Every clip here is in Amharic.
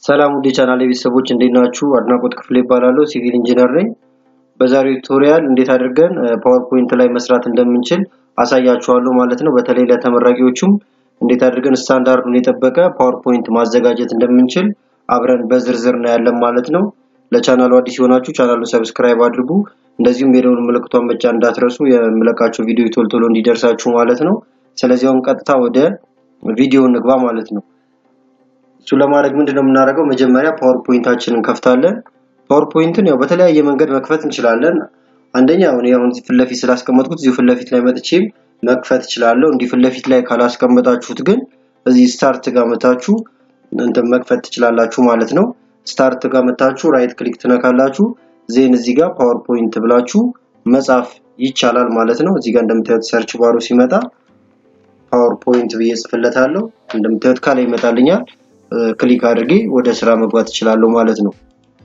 ሰላም ውድ የቻናሌ ቤተሰቦች እንዴት ናችሁ? አድናቆት ክፍሌ ይባላለሁ። ሲቪል ኢንጂነር ነኝ። በዛሬው ቱቶሪያል እንዴት አድርገን ፓወርፖይንት ላይ መስራት እንደምንችል አሳያችኋለሁ ማለት ነው። በተለይ ለተመራቂዎቹም እንዴት አድርገን ስታንዳርዱን የጠበቀ ፓወርፖይንት ማዘጋጀት እንደምንችል አብረን በዝርዝር እናያለን ማለት ነው። ለቻናሉ አዲስ የሆናችሁ ቻናሉን ሰብስክራይብ አድርጉ። እንደዚሁም የደወል ምልክቷን መጫን እንዳትረሱ የምለቃቸው ቪዲዮ ቶሎ ቶሎ እንዲደርሳችሁ ማለት ነው። ስለዚህ አሁን ቀጥታ ወደ ቪዲዮ እንግባ ማለት ነው። እሱ ለማድረግ ምንድነው የምናደርገው? መጀመሪያ ፓወርፖይንታችንን እንከፍታለን። ፓወርፖይንትን ያው በተለያየ መንገድ መክፈት እንችላለን። አንደኛ አሁን አሁን ፊት ለፊት ስላስቀመጥኩት እዚሁ ፊት ለፊት ላይ መጥቼም መክፈት እችላለሁ። እንዲህ ፊት ለፊት ላይ ካላስቀመጣችሁት ግን እዚህ ስታርት ጋር መታችሁ እንትን መክፈት ትችላላችሁ ማለት ነው። ስታርት ጋር መታችሁ ራይት ክሊክ ትነካላችሁ። ዜን እዚህ ጋር ፓወርፖይንት ብላችሁ መጻፍ ይቻላል ማለት ነው። እዚህ ጋር እንደምታዩት ሰርች ባሩ ሲመጣ ፓወርፖይንት ብዬ ጽፍለታለሁ። እንደምታዩት ካላይ ይመጣልኛል። ክሊክ አድርጌ ወደ ስራ መግባት እችላለሁ ማለት ነው።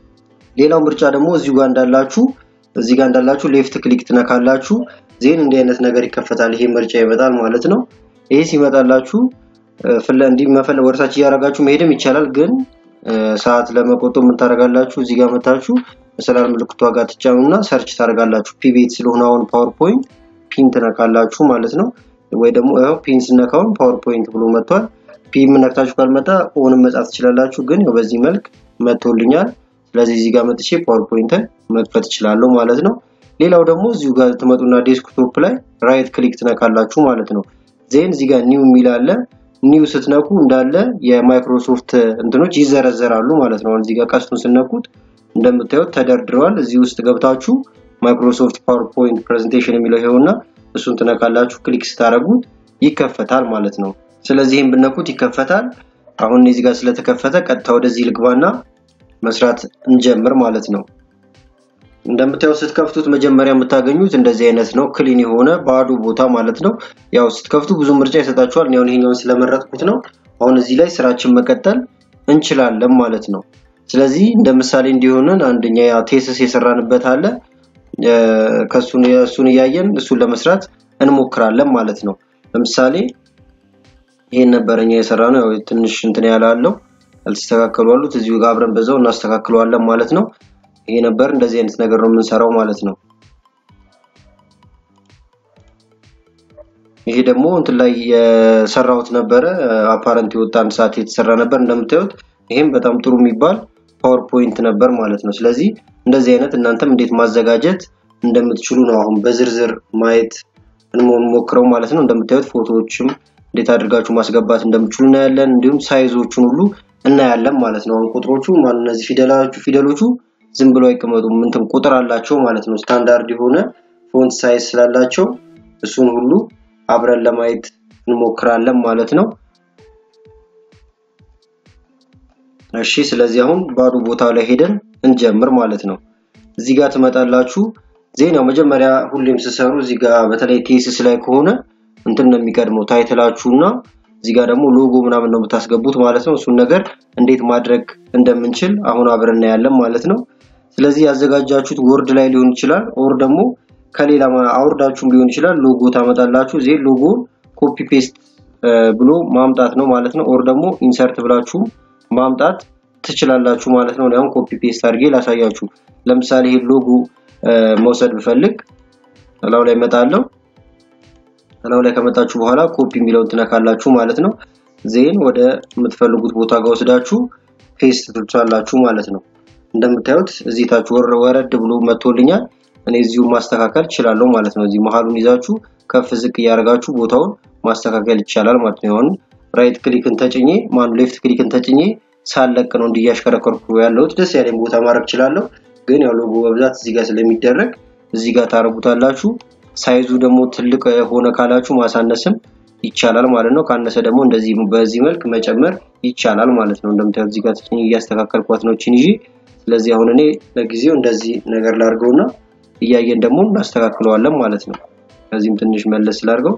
ሌላው ምርጫ ደግሞ እዚሁ ጋር እንዳላችሁ እዚህ ጋር እንዳላችሁ ሌፍት ክሊክ ትነካላችሁ። ዜን እንዲህ አይነት ነገር ይከፈታል። ይሄ ምርጫ ይመጣል ማለት ነው። ይሄ ሲመጣላችሁ ፍለ እንዲህ መፈለ ወርሳች እያደረጋችሁ መሄድም ይቻላል። ግን ሰዓት ለመቆጠብ ምን ታደርጋላችሁ? እዚህ ጋር መታችሁ መሰላል ምልክቷ ጋር ትጫኑና ሰርች ታደርጋላችሁ። ፒ ቤት ስለሆነ አሁን ፓወርፖይንት ፒን ትነካላችሁ ማለት ነው። ወይ ደግሞ ያው ፒን ስነካውን ፓወርፖይንት ብሎ መጥቷል። ፒ ነክታችሁ ካልመጣ ኦንም መጻፍ ትችላላችሁ። ግን ያው በዚህ መልክ መጥቶልኛል። ስለዚህ እዚህ ጋር መጥቼ ፓወርፖይንትን መክፈት እችላለሁ ማለት ነው። ሌላው ደግሞ እዚሁ ጋር ትመጡና ዴስክቶፕ ላይ ራይት ክሊክ ትነካላችሁ ማለት ነው። ዜን እዚህ ጋር ኒው የሚል አለ። ኒው ስትነኩ እንዳለ የማይክሮሶፍት እንትኖች ይዘረዘራሉ ማለት ነው። እዚህ ጋር ቀስቱን ስነኩት እንደምታዩት ተደርድረዋል። እዚህ ውስጥ ገብታችሁ ማይክሮሶፍት ፓወርፖይንት ፕሬዘንቴሽን የሚለው ይሄውና እሱን ትነካላችሁ። ክሊክ ስታደርጉት ይከፈታል ማለት ነው። ስለዚህ ይህን ብነኩት ይከፈታል። አሁን እዚህ ጋር ስለተከፈተ ቀጥታ ወደዚህ ልግባና መስራት እንጀምር ማለት ነው። እንደምታየው ስትከፍቱት መጀመሪያ የምታገኙት እንደዚህ አይነት ነው። ክሊን የሆነ ባዶ ቦታ ማለት ነው። ያው ስትከፍቱ ብዙ ምርጫ ይሰጣችኋል። እኔ አሁን ይሄኛውን ስለመረጥኩት ነው። አሁን እዚህ ላይ ስራችን መቀጠል እንችላለን ማለት ነው። ስለዚህ እንደ ምሳሌ እንዲሆንን አንደኛ ያ ቴስስ የሰራንበት አለ። ከሱን እሱን እያየን እሱን ለመስራት እንሞክራለን ማለት ነው። ለምሳሌ ይሄን ነበረኛ የሰራ ነው። ያው ትንሽ እንትን ያላለው ያልተስተካከሉ አሉት። እዚሁ ጋር አብረን በዛው እናስተካክለዋለን ማለት ነው። ይሄ ነበር እንደዚህ አይነት ነገር ነው የምንሰራው ማለት ነው። ይሄ ደግሞ እንትን ላይ የሰራሁት ነበረ አፓረንት የወጣ አንድ ሰዓት የተሰራ ነበር እንደምታዩት። ይሄም በጣም ጥሩ የሚባል ፓወርፖይንት ነበር ማለት ነው። ስለዚህ እንደዚህ አይነት እናንተም እንዴት ማዘጋጀት እንደምትችሉ ነው አሁን በዝርዝር ማየት እንሞክረው ማለት ነው። እንደምታዩት ፎቶዎችም እንዴት አድርጋችሁ ማስገባት እንደምትችሉ እናያለን። እንዲሁም ሳይዞቹን ሁሉ እናያለን ማለት ነው። አሁን ቁጥሮቹ ማለት እነዚህ ፊደሎቹ ፊደሎቹ ዝም ብሎ አይቀመጡም። እንትን ቁጥር አላቸው ማለት ነው። ስታንዳርድ የሆነ ፎንት ሳይዝ ስላላቸው እሱን ሁሉ አብረን ለማየት እንሞክራለን ማለት ነው። እሺ፣ ስለዚህ አሁን ባዶ ቦታ ላይ ሄደን እንጀምር ማለት ነው። እዚህ ጋር ትመጣላችሁ። ዜናው መጀመሪያ ሁሌም ስሰሩ እዚህ ጋር በተለይ ቴስስ ላይ ከሆነ እንትን ነው የሚቀድመው ታይትላችሁና እዚህ ጋር ደግሞ ሎጎ ምናምን ነው የምታስገቡት ማለት ነው። እሱን ነገር እንዴት ማድረግ እንደምንችል አሁን አብረን እናያለን ማለት ነው። ስለዚህ ያዘጋጃችሁት ወርድ ላይ ሊሆን ይችላል፣ ኦር ደግሞ ከሌላ አውርዳችሁም ሊሆን ይችላል። ሎጎ ታመጣላችሁ። እዚህ ሎጎ ኮፒ ፔስት ብሎ ማምጣት ነው ማለት ነው። ኦር ደግሞ ኢንሰርት ብላችሁ ማምጣት ትችላላችሁ ማለት ነው። አሁን ኮፒ ፔስት አድርጌ ላሳያችሁ። ለምሳሌ ይሄ ሎጎ መውሰድ ብፈልግ እላው ላይ እመጣለሁ። እላው ላይ ከመጣችሁ በኋላ ኮፒ የሚለውን ትነካላችሁ ማለት ነው። ዜን ወደ የምትፈልጉት ቦታ ጋር ወስዳችሁ ፔስት ትሉታላችሁ ማለት ነው። እንደምታዩት እዚህ ታች ወረድ ብሎ መጥቶልኛል። እኔ እዚሁ ማስተካከል እችላለሁ ማለት ነው። እዚህ መሀሉን ይዛችሁ ከፍ ዝቅ እያደረጋችሁ ቦታውን ማስተካከል ይቻላል ማለት ነው። አሁን ራይት ክሊክን ተጭኜ ማኑ ሌፍት ክሊክን ተጭኜ ሳለቅ ነው እንዲያሽከረከርኩ ያለሁት። ደስ ያለኝ ቦታ ማድረግ እችላለሁ። ግን ያው ሎጎ በብዛት እዚህ ጋር ስለሚደረግ እዚህ ጋር ታረጉታላችሁ። ሳይዙ ደግሞ ትልቅ ሆነ ካላችሁ ማሳነስም ይቻላል ማለት ነው። ካነሰ ደግሞ እንደዚህ በዚህ መልክ መጨመር ይቻላል ማለት ነው። እንደምታዩት እዚህ ጋር እያስተካከልኳት ነው እቺን ይዤ። ስለዚህ አሁን እኔ ለጊዜው እንደዚህ ነገር ላድርገውና እያየን ደግሞ እናስተካክለዋለን ማለት ነው። ከዚህም ትንሽ መለስ ስላድርገው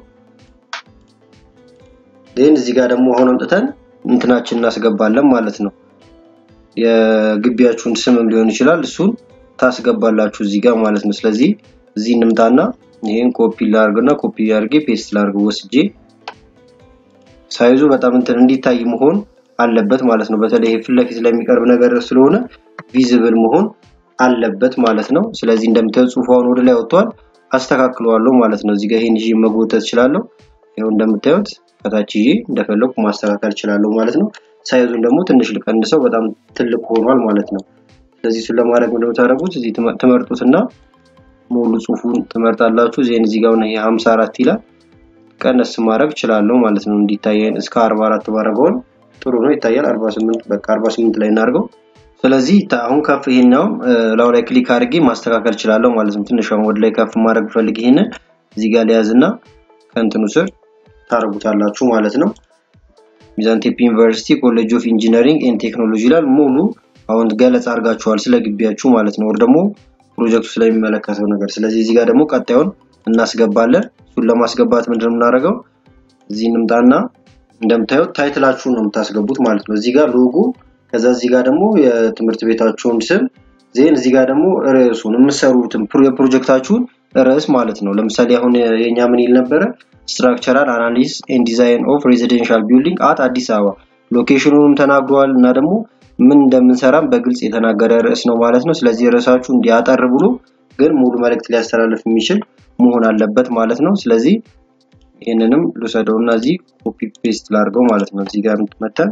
ይህን እዚህ ጋር ደግሞ አሁን አምጥተን እንትናችን እናስገባለን ማለት ነው። የግቢያችሁን ስምም ሊሆን ይችላል። እሱን ታስገባላችሁ እዚህ ጋር ማለት ነው። ስለዚህ እዚህ እንምጣና ይህን ኮፒ ላርግና ኮፒ አድርጌ ፔስት ላርግ ወስጄ ሳይዙ በጣም እንትን እንዲታይ መሆን አለበት ማለት ነው። በተለይ ፊት ለፊት ለሚቀርብ ነገር ስለሆነ ቪዚብል መሆን አለበት ማለት ነው። ስለዚህ እንደምታዩት ጽሁፉ አሁን ወደ ላይ ወጥቷል። አስተካክለዋለሁ ማለት ነው። እዚህ ጋር ይሄን ይዤ መጎተት እችላለሁ። ይኸው እንደምታዩት ከታች ይዤ እንደፈለኩ ማስተካከል እችላለሁ ማለት ነው። ሳይዙን ደግሞ ትንሽ ልቀንሰው፣ በጣም ትልቅ ሆኗል ማለት ነው። ስለዚህ እሱን ለማድረግ ምንድነው የምታደርጉት? እዚህ ትመርጡትና ሙሉ ጽሁፉን ትመርጣላችሁ። ዜን እዚህ ጋር ይሄ 54 ይላል። ቀነስ ማድረግ እችላለሁ ማለት ነው። እንዲታየን እስከ 44 ባደረገውን ጥሩ ነው ይታያል። 48 በቃ 48 ላይ እናድርገው። ስለዚህ አሁን ከፍ ይሄኛው ላው ላይ ክሊክ አድርጌ ማስተካከል እችላለሁ ማለት ነው። ትንሽ ወደ ላይ ከፍ ማድረግ ፈልግ ይሄንን እዚህ ጋር ሊያዝና ከእንትኑ ስር ታደርጉታላችሁ ማለት ነው። ሚዛን ቴፒ ዩኒቨርሲቲ ኮሌጅ ኦፍ ኢንጂነሪንግ ኤንድ ቴክኖሎጂ ይላል። ሙሉ አሁን ገለጻ አድርጋችኋል ስለ ግቢያችሁ ማለት ነው። ወር ደግሞ ፕሮጀክቱ ስለሚመለከተው ነገር። ስለዚህ እዚህ ጋር ደግሞ ቀጣዩን እናስገባለን። እሱን ለማስገባት ምንድን ነው የምናደርገው? እዚህ እንምጣና እንደምታዩት ታይትላችሁን ነው የምታስገቡት ማለት ነው። እዚህ ጋር ሎጎ፣ ከዛ እዚህ ጋር ደግሞ የትምህርት ቤታችሁን ስም ዜን እዚህ ጋር ደግሞ ርዕሱን የምትሰሩትን የፕሮጀክታችሁን ርዕስ ማለት ነው። ለምሳሌ አሁን የኛ ምን ይል ነበረ? ስትራክቸራል አናሊሲስ ኤንድ ዲዛይን ኦፍ ሬዚደንሻል ቢልዲንግ አት አዲስ አበባ ሎኬሽኑንም ተናግሯል እና ደግሞ ምን እንደምንሰራም በግልጽ የተናገረ ርዕስ ነው ማለት ነው። ስለዚህ ርዕሳችሁ እንዲያጠር ብሎ ግን ሙሉ መልእክት ሊያስተላልፍ የሚችል መሆን አለበት ማለት ነው። ስለዚህ ይህንንም ልውሰደው እና እዚህ ኮፒ ፔስት ላድርገው ማለት ነው። እዚህ ጋር መተን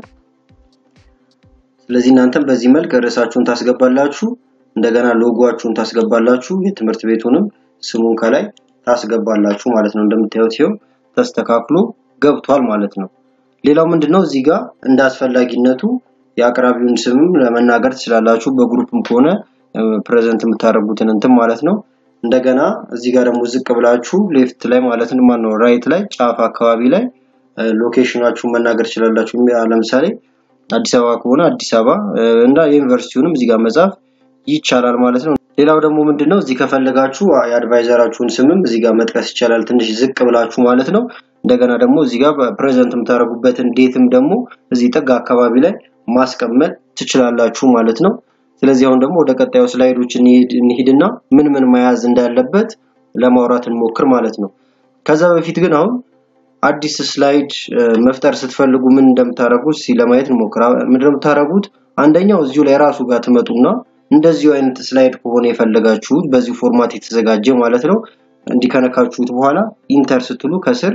ስለዚህ እናንተም በዚህ መልክ ርዕሳችሁን ታስገባላችሁ፣ እንደገና ሎጎአችሁን ታስገባላችሁ፣ የትምህርት ቤቱንም ስሙን ከላይ ታስገባላችሁ ማለት ነው። እንደምታዩት ይኸው ተስተካክሎ ገብቷል ማለት ነው። ሌላው ምንድነው እዚህ ጋር እንደ አስፈላጊነቱ የአቅራቢውን ስምም ለመናገር ትችላላችሁ። በግሩፕም ከሆነ ፕሬዘንት የምታደርጉትን እንትን ማለት ነው። እንደገና እዚህ ጋር ደግሞ ዝቅ ብላችሁ ሌፍት ላይ ማለት ነው ማነው ራይት ላይ ጫፍ አካባቢ ላይ ሎኬሽናችሁን መናገር ትችላላችሁ። ለምሳሌ አዲስ አበባ ከሆነ አዲስ አበባ እና የዩኒቨርሲቲውንም እዚህ ጋር መጻፍ ይቻላል ማለት ነው። ሌላው ደግሞ ምንድነው እዚህ ከፈለጋችሁ የአድቫይዘራችሁን ስምም እዚህ ጋር መጥቀስ ይቻላል። ትንሽ ዝቅ ብላችሁ ማለት ነው። እንደገና ደግሞ እዚህ ጋር ፕሬዘንት የምታደርጉበትን ዴትም ደግሞ እዚህ ጥግ አካባቢ ላይ ማስቀመጥ ትችላላችሁ ማለት ነው። ስለዚህ አሁን ደግሞ ወደ ቀጣዩ ስላይዶች እንሂድና ምን ምን መያዝ እንዳለበት ለማውራት እንሞክር ማለት ነው። ከዛ በፊት ግን አሁን አዲስ ስላይድ መፍጠር ስትፈልጉ ምን እንደምታደርጉት እስኪ ለማየት እንሞክር። ምንድን ነው የምታደርጉት? አንደኛው እዚሁ ላይ ራሱ ጋር ትመጡና እንደዚሁ አይነት ስላይድ ከሆነ የፈለጋችሁት በዚሁ ፎርማት የተዘጋጀ ማለት ነው እንዲከነካችሁት በኋላ ኢንተር ስትሉ ከስር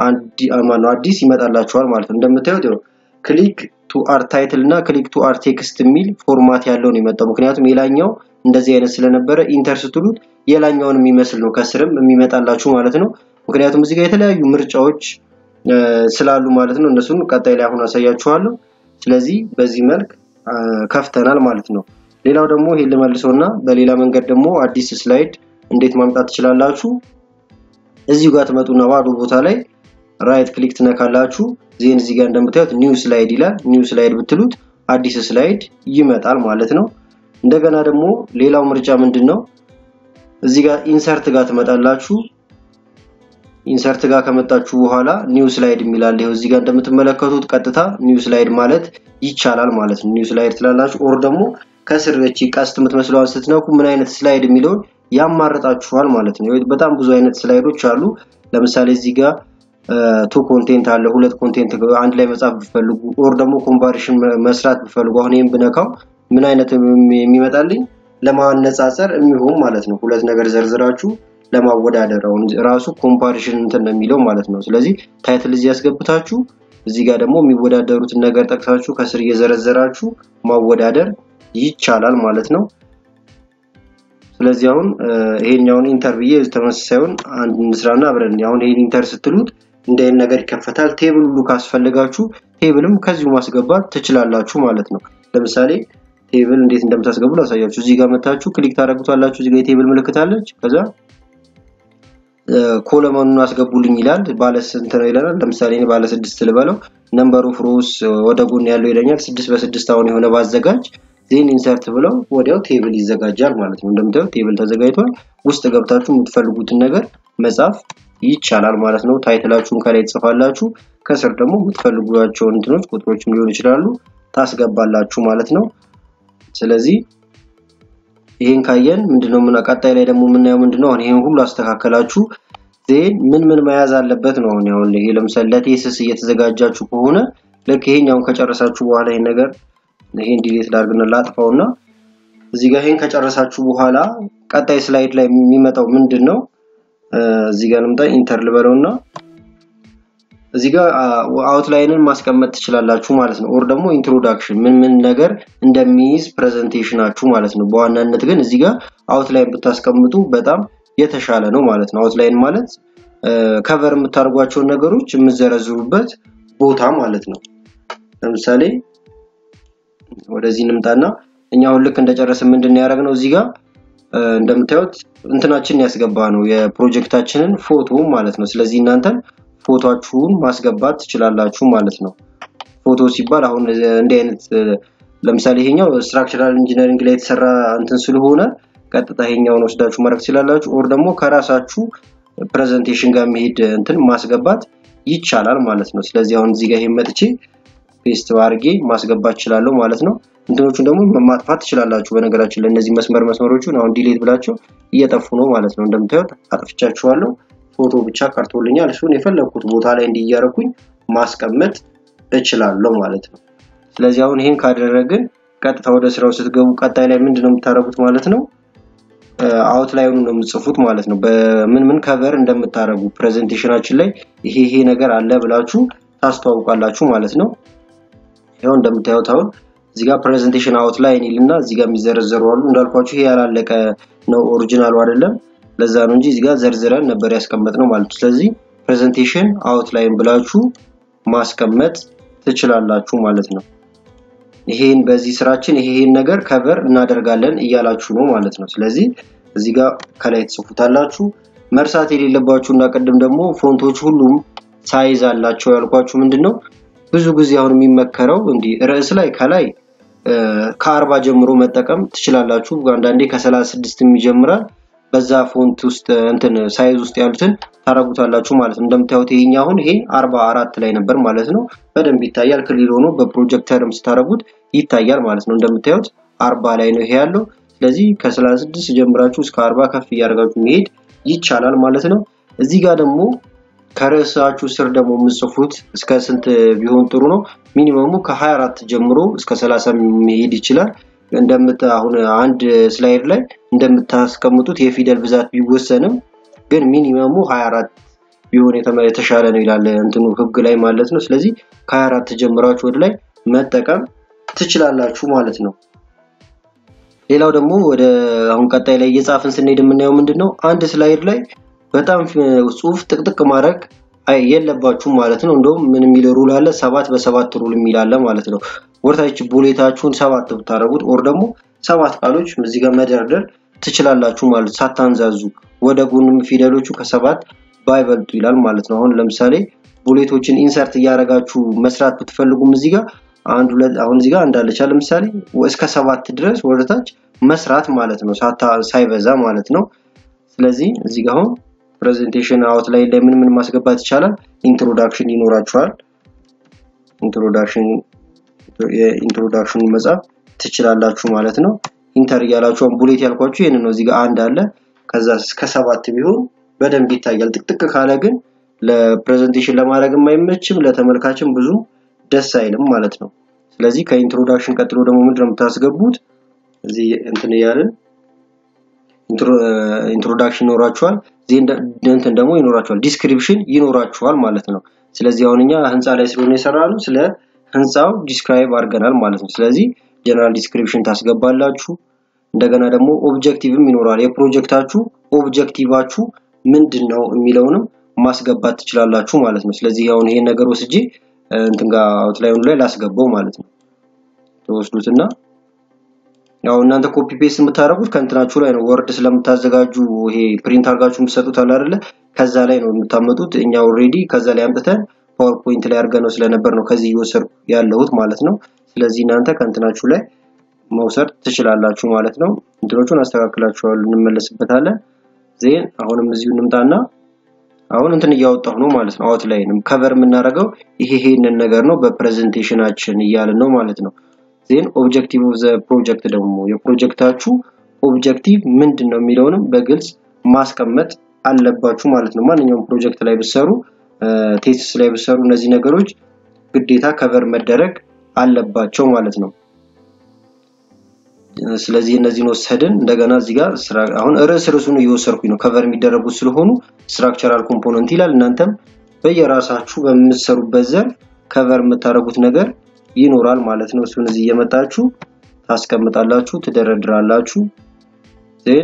አዲስ ይመጣላችኋል ማለት ነው። እንደምታዩት ክሊክ ቱ አር ታይትል እና ክሊክ ቱ አር ቴክስት የሚል ፎርማት ያለው ነው የመጣው። ምክንያቱም የላኛው እንደዚህ አይነት ስለነበረ ኢንተር ስትሉት የላኛውን የሚመስል ነው ከስርም የሚመጣላችሁ ማለት ነው። ምክንያቱም እዚህ ጋር የተለያዩ ምርጫዎች ስላሉ ማለት ነው። እነሱን ቀጣይ ላይ አሁን አሳያችኋለሁ። ስለዚህ በዚህ መልክ ከፍተናል ማለት ነው። ሌላው ደግሞ ይሄን ልመልሰውና በሌላ መንገድ ደግሞ አዲስ ስላይድ እንዴት ማምጣት ትችላላችሁ? እዚሁ ጋር ትመጡና ባዶ ቦታ ላይ ራይት ክሊክ ትነካላችሁ። ዜን እዚህ ጋር እንደምታዩት ኒው ስላይድ ይላል። ኒው ስላይድ ብትሉት አዲስ ስላይድ ይመጣል ማለት ነው። እንደገና ደግሞ ሌላው ምርጫ ምንድን ነው? እዚህ ጋር ኢንሰርት ጋር ትመጣላችሁ። ኢንሰርት ጋር ከመጣችሁ በኋላ ኒው ስላይድ የሚላል ይኸው እዚህ ጋር እንደምትመለከቱት ቀጥታ ኒው ስላይድ ማለት ይቻላል ማለት ነው። ኒው ስላይድ ትላላችሁ። ኦር ደግሞ ከስር እቺ ቀስት የምትመስለዋን ስትነኩ ምን አይነት ስላይድ የሚለውን ያማርጣችኋል ማለት ነው። በጣም ብዙ አይነት ስላይዶች አሉ። ለምሳሌ እዚህ ጋር ቱ ኮንቴንት አለ። ሁለት ኮንቴንት አንድ ላይ መጻፍ ብፈልጉ ኦር ደግሞ ኮምፓሪሽን መስራት ብፈልጉ አሁን ይሄን ብነካው ምን አይነት የሚመጣልኝ ለማነጻጸር የሚሆን ማለት ነው። ሁለት ነገር ዘርዝራችሁ ለማወዳደር አሁን ራሱ ኮምፓሪሽን እንትን ነው የሚለው ማለት ነው። ስለዚህ ታይትል እዚህ ያስገብታችሁ እዚህ ጋር ደግሞ የሚወዳደሩትን ነገር ጠቅሳችሁ ከስር እየዘረዘራችሁ ማወዳደር ይቻላል ማለት ነው። ስለዚህ አሁን ይሄኛውን ኢንተር ብዬ ተመሳሳዩን አንድ እንስራና አብረን አሁን ይሄን ኢንተር ስትሉት እንደ አይነት ነገር ይከፈታል። ቴብል ሁሉ ካስፈልጋችሁ ቴብልም ከዚሁ ማስገባት ትችላላችሁ ማለት ነው። ለምሳሌ ቴብል እንዴት እንደምታስገቡ ላሳያችሁ። እዚህ ጋር መታችሁ ክሊክ ታደርጉታላችሁ። እዚህ ጋር የቴብል ምልክት አለች። ከዛ ኮለመኑን አስገቡልኝ ይላል። ባለ ስንት ነው ይለናል። ለምሳሌ እኔ ባለ ስድስት ልበለው። ነምበር ኦፍ ሮውስ ወደ ጎን ያለው ይለኛል። ስድስት በስድስት አሁን የሆነ ባዘጋጅ ዜን ኢንሰርት ብለው ወዲያው ቴብል ይዘጋጃል ማለት ነው። እንደምታዩት ቴብል ተዘጋጅቷል። ውስጥ ገብታችሁ የምትፈልጉትን ነገር መጻፍ ይቻላል ማለት ነው። ታይትላችሁን ከላይ ትጽፋላችሁ። ከስር ደግሞ የምትፈልጓቸውን እንትኖች ቁጥሮችም ሊሆን ይችላሉ ታስገባላችሁ ማለት ነው። ስለዚህ ይሄን ካየን ምንድነው ምን ቀጣይ ላይ ደግሞ የምናየው ምንድነው አሁን ይሄን ሁሉ አስተካከላችሁ ዜን ምን ምን መያዝ አለበት ነው አሁን አሁን ይሄ ለምሳሌ ለቴስስ እየተዘጋጃችሁ ከሆነ ልክ ይሄኛውን ከጨረሳችሁ በኋላ ይሄን ነገር ይሄን ዲሌት ላድርግና ላጥፋውና እዚህ ጋር ይሄን ከጨረሳችሁ በኋላ ቀጣይ ስላይድ ላይ የሚመጣው ምንድን ነው? እዚህ ጋር ልምጣ ኢንተር ልበለውና እዚህ ጋር አውትላይንን ማስቀመጥ ትችላላችሁ ማለት ነው። ኦር ደግሞ ኢንትሮዳክሽን ምን ምን ነገር እንደሚይዝ ፕሬዘንቴሽናችሁ ማለት ነው። በዋናነት ግን እዚህ ጋር አውትላይን ብታስቀምጡ በጣም የተሻለ ነው ማለት ነው። አውትላይን ማለት ከቨር የምታደርጓቸውን ነገሮች የምዘረዝሩበት ቦታ ማለት ነው። ለምሳሌ ወደዚህ እንምጣና እኛ አሁን ልክ እንደጨረስን ምንድን ነው ያደረግነው እዚህ ጋር እንደምታዩት እንትናችንን ያስገባ ነው የፕሮጀክታችንን ፎቶ ማለት ነው። ስለዚህ እናንተም ፎቶችሁን ማስገባት ትችላላችሁ ማለት ነው። ፎቶ ሲባል አሁን እንዲህ አይነት ለምሳሌ ይሄኛው ስትራክቸራል ኢንጂነሪንግ ላይ የተሰራ እንትን ስለሆነ ቀጥታ ይሄኛውን ወስዳችሁ ማድረግ ትችላላችሁ። ኦር ደግሞ ከራሳችሁ ፕሬዘንቴሽን ጋር የሚሄድ እንትን ማስገባት ይቻላል ማለት ነው። ስለዚህ አሁን እዚህ ጋር ይሄን መጥቼ ፔስት አድርጌ ማስገባት እችላለሁ ማለት ነው። እንትኖቹን ደግሞ ማጥፋት ትችላላችሁ። በነገራችን ላይ እነዚህ መስመር መስመሮቹን አሁን ዲሌት ብላቸው እየጠፉ ነው ማለት ነው። እንደምታዩት አጥፍቻችኋለሁ። ፎቶ ብቻ ቀርቶልኛል። እሱን የፈለግኩት ቦታ ላይ እንዲያረኩኝ ማስቀመጥ እችላለሁ ማለት ነው። ስለዚህ አሁን ይሄን ካደረግን ቀጥታ ወደ ስራው ስትገቡ ቀጣይ ላይ ምንድን ነው የምታደርጉት ማለት ነው አውትላይኑ ነው የምጽፉት ማለት ነው። በምን ምን ከቨር እንደምታደርጉ ፕሬዘንቴሽናችን ላይ ይሄ ይሄ ነገር አለ ብላችሁ ታስተዋውቃላችሁ ማለት ነው። ያው እንደምታዩት አሁን እዚህ ጋር ፕሬዘንቴሽን አውትላይን ይልና እዚህ ጋር የሚዘረዘሩ አሉ። እንዳልኳችሁ ይሄ ያላለቀ ነው ኦሪጂናሉ አይደለም። ለዛ ነው እንጂ እዚህ ጋር ዘርዝረን ነበር ያስቀመጥነው ማለት ነው። ስለዚህ ፕሬዘንቴሽን አውትላይን ብላችሁ ማስቀመጥ ትችላላችሁ ማለት ነው። ይሄን በዚህ ስራችን ይሄን ነገር ከቨር እናደርጋለን እያላችሁ ነው ማለት ነው። ስለዚህ እዚህ ጋር ከላይ ትጽፉታላችሁ። መርሳት የሌለባችሁ እና ቅድም ደግሞ ፎንቶች ሁሉም ሳይዝ አላቸው ያልኳችሁ ምንድን ነው ብዙ ጊዜ አሁን የሚመከረው እንዲህ ርዕስ ላይ ከላይ ከአርባ ጀምሮ መጠቀም ትችላላችሁ። አንዳንዴ ከሰላሳ ስድስትም ይጀምራል። በዛ ፎንት ውስጥ እንትን ሳይዝ ውስጥ ያሉትን ታረጉታላችሁ ማለት ነው። እንደምታዩት ይሄኛ አሁን ይሄ አርባ አራት ላይ ነበር ማለት ነው። በደንብ ይታያል። ክሊል ሆኖ በፕሮጀክተርም ስታረጉት ይታያል ማለት ነው። እንደምታዩት አርባ ላይ ነው ይሄ ያለው። ስለዚህ ከሰላሳ ስድስት ጀምራችሁ እስከ አርባ ከፍ እያደረጋችሁ መሄድ ይቻላል ማለት ነው። እዚህ ጋር ደግሞ ከርዕሳችሁ ስር ደግሞ የምጽፉት እስከ ስንት ቢሆን ጥሩ ነው? ሚኒመሙ ከ24 ጀምሮ እስከ 30 መሄድ ይችላል። እንደምታ አሁን አንድ ስላይድ ላይ እንደምታስቀምጡት የፊደል ብዛት ቢወሰንም ግን ሚኒመሙ 24 ቢሆን የተሻለ ነው ይላል እንትኑ ህግ ላይ ማለት ነው። ስለዚህ ከ24 ጀምራችሁ ወደ ላይ መጠቀም ትችላላችሁ ማለት ነው። ሌላው ደግሞ ወደ አሁን ቀጣይ ላይ እየጻፍን ስንሄድ የምናየው ምንድን ነው አንድ ስላይድ ላይ በጣም ጽሁፍ ጥቅጥቅ ማድረግ የለባችሁም ማለት ነው። እንደውም ምን የሚል ሩል አለ? ሰባት በሰባት ሩል የሚል አለ ማለት ነው። ወርታች ቡሌታችሁን ሰባት ብታደረጉት ኦር ደግሞ ሰባት ቃሎች እዚህ ጋር መደርደር ትችላላችሁ ማለት ሳታንዛዙ፣ ወደ ጎንም ፊደሎቹ ከሰባት ባይበልጡ ይላል ማለት ነው። አሁን ለምሳሌ ቡሌቶችን ኢንሰርት እያደረጋችሁ መስራት ብትፈልጉም እዚህ ጋር አንድ ሁለት አሁን እዚህ ጋር እንዳለች ለምሳሌ እስከ ሰባት ድረስ ወደታች መስራት ማለት ነው፣ ሳይበዛ ማለት ነው። ስለዚህ እዚህ ጋር አሁን ፕሬዘንቴሽን አውትላይን ላይ ምን ምን ማስገባት ይቻላል? ኢንትሮዳክሽን ይኖራችኋል። ኢንትሮዳክሽን የኢንትሮዳክሽን መጻፍ ትችላላችሁ ማለት ነው። ኢንተር እያላችሁ ቡሌት ያልኳችሁ ይህን ነው። እዚህ ጋር አንድ አለ። ከዛ እስከ ሰባት ቢሆን በደንብ ይታያል። ጥቅጥቅ ካለ ግን ለፕሬዘንቴሽን ለማድረግ የማይመችም ለተመልካችም ብዙ ደስ አይልም ማለት ነው። ስለዚህ ከኢንትሮዳክሽን ቀጥሎ ደግሞ ምንድነው የምታስገቡት? እዚህ እንትን እያልን ኢንትሮዳክሽን ይኖራችኋል። እንትን ደግሞ ይኖራችኋል፣ ዲስክሪፕሽን ይኖራችኋል ማለት ነው። ስለዚህ አሁን እኛ ህንፃ ላይ ስለሆነ የሰራነው ስለ ህንፃው ዲስክራይብ አድርገናል ማለት ነው። ስለዚህ ጀነራል ዲስክሪፕሽን ታስገባላችሁ። እንደገና ደግሞ ኦብጀክቲቭም ይኖራል። የፕሮጀክታችሁ ኦብጀክቲቫችሁ ምንድን ነው የሚለውንም ማስገባት ትችላላችሁ ማለት ነው። ስለዚህ አሁን ይሄን ነገር ወስጄ እንትን ጋር አውትላይኑ ላይ ላስገባው ማለት ነው። ተወስዱትና ያው እናንተ ኮፒ ፔስት የምታደርጉት ከእንትናችሁ ላይ ነው። ወርድ ስለምታዘጋጁ ይሄ ፕሪንት አድርጋችሁ የምትሰጡት አለ አይደለ? ከዛ ላይ ነው የምታመጡት። እኛ ኦልሬዲ ከዛ ላይ አምጥተን ፓወርፖይንት ላይ አድርገን ነው ስለነበር ነው ከዚህ እየወሰድኩ ያለሁት ማለት ነው። ስለዚህ እናንተ ከእንትናችሁ ላይ መውሰድ ትችላላችሁ ማለት ነው። እንትኖቹን አስተካክላችኋል፣ እንመለስበታለን። ዜን አሁንም እዚሁ እንምጣና አሁን እንትን እያወጣሁ ነው ማለት ነው። አውትላይንም ከቨር የምናደርገው ይሄ ይሄንን ነገር ነው በፕሬዘንቴሽናችን እያልን ነው ማለት ነው። ዜን ኦብጀክቲቭ ኦፍ ዘ ፕሮጀክት ደግሞ የፕሮጀክታችሁ ኦብጀክቲቭ ምንድን ነው የሚለውንም በግልጽ ማስቀመጥ አለባችሁ ማለት ነው። ማንኛውም ፕሮጀክት ላይ ብሰሩ ቴስት ላይ ብሰሩ እነዚህ ነገሮች ግዴታ ከቨር መደረግ አለባቸው ማለት ነው። ስለዚህ እነዚህን ወሰድን። እንደገና እዚህ ጋር አሁን ርዕስ ርዕሱን እየወሰድኩኝ ነው ከቨር የሚደረጉት ስለሆኑ ስትራክቸራል ኮምፖነንት ይላል። እናንተም በየራሳችሁ በምትሰሩበት ዘርፍ ከቨር የምታደርጉት ነገር ይኖራል ማለት ነው። እሱን እዚህ እየመጣችሁ ታስቀምጣላችሁ፣ ትደረድራላችሁ። ዜን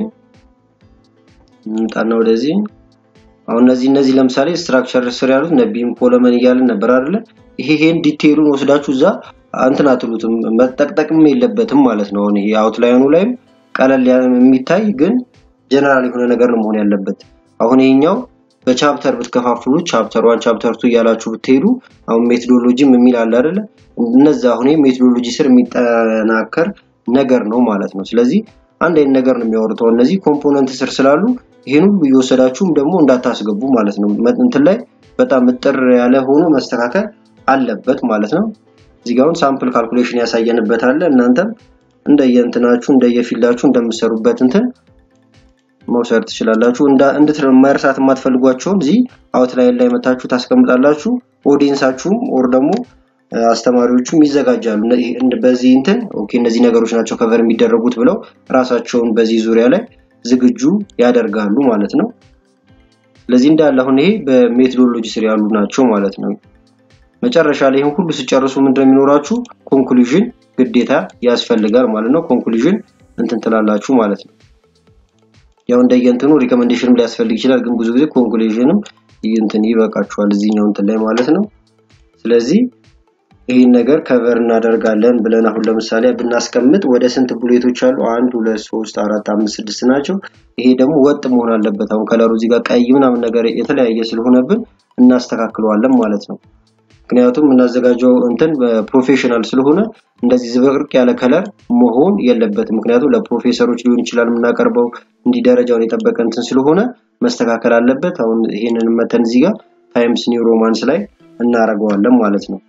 እንምጣና ወደዚህ አሁን እነዚህ እነዚህ ለምሳሌ ስትራክቸር ስር ያሉት ነቢም ኮለመን እያልን ነበር አይደለ? ይሄ ይሄን ዲቴይሉን ወስዳችሁ እዛ እንትን አትሉትም መጠቅጠቅም የለበትም ማለት ነው። አሁን ይሄ አውትላይኑ ላይም ቀለል የሚታይ ግን ጀነራል የሆነ ነገር ነው መሆን ያለበት። አሁን ይሄኛው በቻፕተር ብትከፋፍሉት ቻፕተር ዋን ቻፕተር ቱ እያላችሁ ብትሄዱ አሁን ሜቶዶሎጂም የሚል አለ አይደለ? እነዛ አሁን ሜቶዶሎጂ ስር የሚጠናከር ነገር ነው ማለት ነው። ስለዚህ አንድ አይነት ነገር ነው የሚያወርተው። እነዚህ ኮምፖነንት ስር ስላሉ ይሄን ሁሉ እየወሰዳችሁም ደግሞ እንዳታስገቡ ማለት ነው። እንትን ላይ በጣም እጥር ያለ ሆኖ መስተካከል አለበት ማለት ነው። እዚህ ጋር አሁን ሳምፕል ካልኩሌሽን ያሳየንበት አለ። እናንተም እንደየእንትናችሁ እንደየፊልዳችሁ እንደምትሰሩበት እንትን መውሰድ ትችላላችሁ። እንድት መርሳት የማትፈልጓቸውን እዚህ አውትላይን ላይ መታችሁ ታስቀምጣላችሁ። ኦዲየንሳችሁም ኦር ደግሞ አስተማሪዎቹም ይዘጋጃሉ። በዚህ እንትን ኦኬ እነዚህ ነገሮች ናቸው ከቨር የሚደረጉት ብለው ራሳቸውን በዚህ ዙሪያ ላይ ዝግጁ ያደርጋሉ ማለት ነው። ስለዚህ እንዳለ አሁን ይሄ በሜቶዶሎጂ ስር ያሉ ናቸው ማለት ነው። መጨረሻ ላይ ይህን ሁሉ ስጨርሱ ምንድን ነው የሚኖራችሁ? ኮንክሉዥን ግዴታ ያስፈልጋል ማለት ነው። ኮንክሉዥን እንትን ትላላችሁ ማለት ነው። ያው እንደየእንትኑ ሪኮሜንዴሽንም ሊያስፈልግ ይችላል፣ ግን ብዙ ጊዜ ኮንክሉዥንም እንትን ይበቃችኋል እዚህኛው እንትን ላይ ማለት ነው። ስለዚህ ይህን ነገር ከቨር እናደርጋለን ብለን አሁን ለምሳሌ ብናስቀምጥ ወደ ስንት ቡሌቶች አሉ? አንድ ሁለት ሶስት አራት አምስት ስድስት ናቸው። ይሄ ደግሞ ወጥ መሆን አለበት። አሁን ከለሩ እዚህ ጋር ቀይ ምናምን ነገር የተለያየ ስለሆነብን እናስተካክለዋለን ማለት ነው። ምክንያቱም የምናዘጋጀው እንትን ፕሮፌሽናል ስለሆነ እንደዚህ ዝብርቅ ያለ ከለር መሆን የለበትም። ምክንያቱም ለፕሮፌሰሮች ሊሆን ይችላል የምናቀርበው እንዲህ ደረጃውን የጠበቀ እንትን ስለሆነ መስተካከል አለበት። አሁን ይሄንን መተን እዚህ ጋር ታይምስ ኒው ሮማንስ ላይ እናደርገዋለን ማለት ነው።